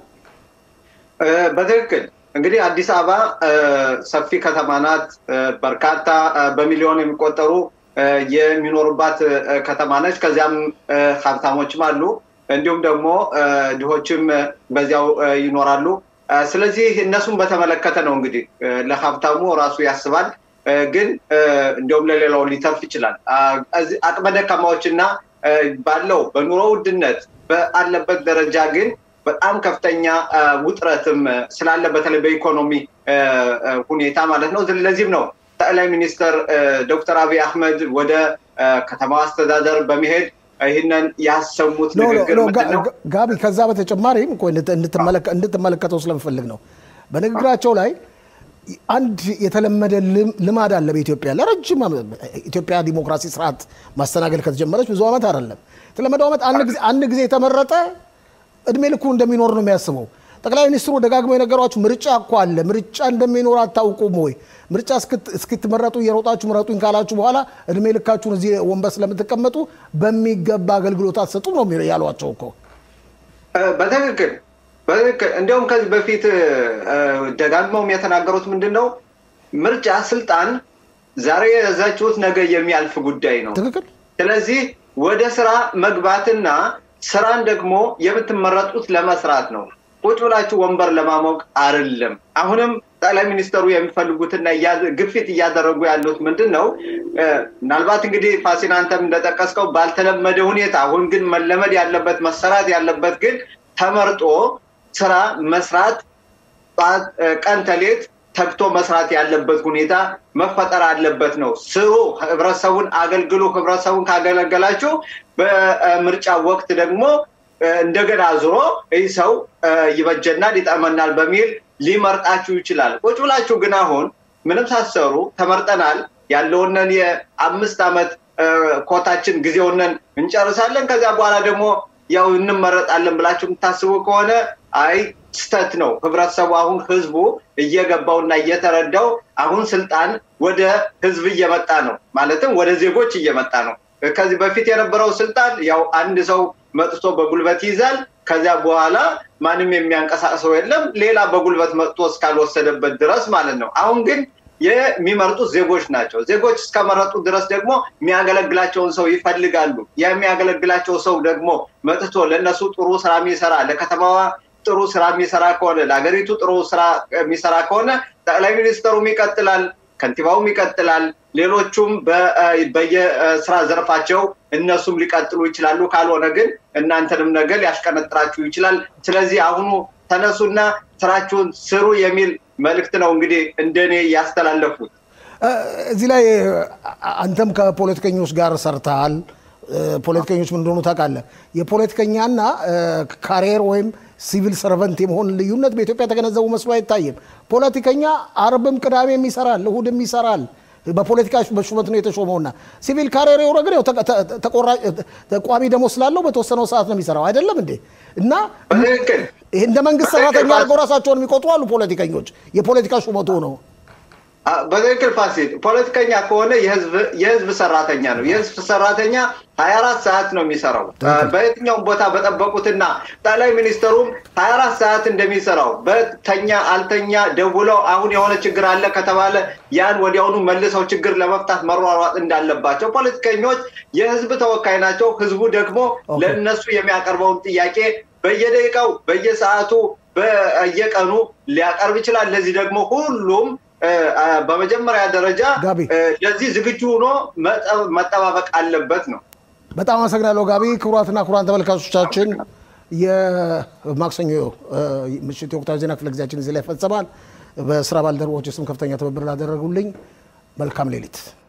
በትክክል እንግዲህ አዲስ አበባ ሰፊ ከተማ ናት። በርካታ በሚሊዮን የሚቆጠሩ የሚኖሩባት ከተማ ነች። ከዚያም ሀብታሞችም አሉ፣ እንዲሁም ደግሞ ድሆችም በዚያው ይኖራሉ። ስለዚህ እነሱን በተመለከተ ነው እንግዲህ ለሀብታሙ ራሱ ያስባል፣ ግን እንዲሁም ለሌላው ሊተርፍ ይችላል። አቅመ ደካማዎችና ባለው በኑሮ ውድነት ባለበት ደረጃ ግን በጣም ከፍተኛ ውጥረትም ስላለ በተለይ በኢኮኖሚ ሁኔታ ማለት ነው። ለዚህም ነው ጠቅላይ ሚኒስትር ዶክተር አብይ አህመድ ወደ ከተማው አስተዳደር በመሄድ ይህንን ያሰሙት ንግግር ጋቢ፣ ከዛ በተጨማሪም እንድትመለከተው ስለምፈልግ ነው። በንግግራቸው ላይ አንድ የተለመደ ልማድ አለ በኢትዮጵያ ለረጅም ኢትዮጵያ ዲሞክራሲ ስርዓት ማስተናገድ ከተጀመረች ብዙ ዓመት አይደለም። የተለመደው ዓመት አንድ ጊዜ የተመረጠ እድሜ ልኩ እንደሚኖር ነው የሚያስበው። ጠቅላይ ሚኒስትሩ ደጋግመው የነገሯችሁ ምርጫ እኮ አለ፣ ምርጫ እንደሚኖር አታውቁም ወይ? ምርጫ እስክትመረጡ እየሮጣችሁ ምረጡኝ ካላችሁ በኋላ እድሜ ልካችሁን እዚህ ወንበር ስለምትቀመጡ በሚገባ አገልግሎት አትሰጡም ነው ያሏቸው እኮ። በትክክል በትክክል። እንዲሁም ከዚህ በፊት ደጋግመውም የተናገሩት ምንድን ነው ምርጫ ስልጣን ዛሬ የያዛችሁት ነገ የሚያልፍ ጉዳይ ነው። ትክክል። ስለዚህ ወደ ስራ መግባትና ስራን ደግሞ የምትመረጡት ለመስራት ነው። ቁጭ ብላችሁ ወንበር ለማሞቅ አይደለም። አሁንም ጠቅላይ ሚኒስትሩ የሚፈልጉትና ግፊት እያደረጉ ያሉት ምንድን ነው? ምናልባት እንግዲህ ፋሲን አንተም እንደጠቀስከው ባልተለመደ ሁኔታ አሁን ግን መለመድ ያለበት መሰራት ያለበት ግን ተመርጦ ስራ መስራት ቀን ተሌት ተግቶ መስራት ያለበት ሁኔታ መፈጠር አለበት ነው። ስሩ፣ ህብረተሰቡን አገልግሉ። ህብረተሰቡን ካገለገላችሁ በምርጫ ወቅት ደግሞ እንደገና ዙሮ ይህ ሰው ይበጀናል፣ ይጠመናል በሚል ሊመርጣችሁ ይችላል። ቁጭ ብላችሁ ግን አሁን ምንም ሳትሰሩ ተመርጠናል ያለውንን የአምስት ዓመት ኮታችን ጊዜውንን እንጨርሳለን ከዚያ በኋላ ደግሞ ያው እንመረጣለን ብላችሁ የምታስቡ ከሆነ አይ ስተት ነው። ህብረተሰቡ አሁን ህዝቡ እየገባውና እየተረዳው አሁን ስልጣን ወደ ህዝብ እየመጣ ነው፣ ማለትም ወደ ዜጎች እየመጣ ነው። ከዚህ በፊት የነበረው ስልጣን ያው አንድ ሰው መጥቶ በጉልበት ይይዛል። ከዚያ በኋላ ማንም የሚያንቀሳቅሰው የለም ሌላ በጉልበት መጥቶ እስካልወሰደበት ድረስ ማለት ነው። አሁን ግን የሚመርጡት ዜጎች ናቸው። ዜጎች እስከመረጡ ድረስ ደግሞ የሚያገለግላቸውን ሰው ይፈልጋሉ። የሚያገለግላቸው ሰው ደግሞ መጥቶ ለእነሱ ጥሩ ስራ የሚሰራ ለከተማዋ ጥሩ ስራ የሚሰራ ከሆነ ለሀገሪቱ ጥሩ ስራ የሚሰራ ከሆነ ጠቅላይ ሚኒስትሩም ይቀጥላል፣ ከንቲባውም ይቀጥላል፣ ሌሎቹም በየስራ ዘርፋቸው እነሱም ሊቀጥሉ ይችላሉ። ካልሆነ ግን እናንተንም ነገር ሊያሽቀነጥራችሁ ይችላል። ስለዚህ አሁኑ ተነሱና ስራችሁን ስሩ የሚል መልእክት ነው እንግዲህ እንደኔ ያስተላለፉት። እዚህ ላይ አንተም ከፖለቲከኞች ጋር ሰርተሃል። ፖለቲከኞች ምን እንደሆኑ ታውቃለህ። የፖለቲከኛና ካሪየር ወይም ሲቪል ሰርቨንት የመሆን ልዩነት በኢትዮጵያ የተገነዘቡ መስሎ አይታይም። ፖለቲከኛ አርብም ቅዳሜም ይሰራል፣ እሁድም ይሰራል። በፖለቲካ በሹመት ነው የተሾመውና ሲቪል ካሪየር የሆነ ግን ቋሚ ደሞዝ ስላለው በተወሰነው ሰዓት ነው የሚሰራው አይደለም እንዴ? እና እንደ መንግስት ሰራተኛ አድርገው ራሳቸውን የሚቆጥሩ አሉ ፖለቲከኞች። የፖለቲካ ሹመቱ ነው። በትክክል ፋሲል፣ ፖለቲከኛ ከሆነ የህዝብ ሰራተኛ ነው። የህዝብ ሰራተኛ ሀያ አራት ሰዓት ነው የሚሰራው በየትኛውም ቦታ በጠበቁትና ጠቅላይ ሚኒስትሩም ሀያ አራት ሰዓት እንደሚሰራው በተኛ አልተኛ ደውለው አሁን የሆነ ችግር አለ ከተባለ ያን ወዲያውኑ መልሰው ችግር ለመፍታት መሯሯጥ እንዳለባቸው ፖለቲከኞች የህዝብ ተወካይ ናቸው። ህዝቡ ደግሞ ለእነሱ የሚያቀርበውን ጥያቄ በየደቂቃው በየሰዓቱ በየቀኑ ሊያቀርብ ይችላል። ለዚህ ደግሞ ሁሉም በመጀመሪያ ደረጃ ለዚህ ዝግጁ ሆኖ መጠባበቅ አለበት ነው። በጣም አመሰግናለሁ ጋቢ። ክቡራትና ክቡራን ተመልካቾቻችን የማክሰኞ ምሽት የወቅታዊ ዜና ክፍለ ጊዜያችን እዚህ ላይ ይፈጸማል። በስራ ባልደረቦች ስም ከፍተኛ ትብብር ላደረጉልኝ መልካም ሌሊት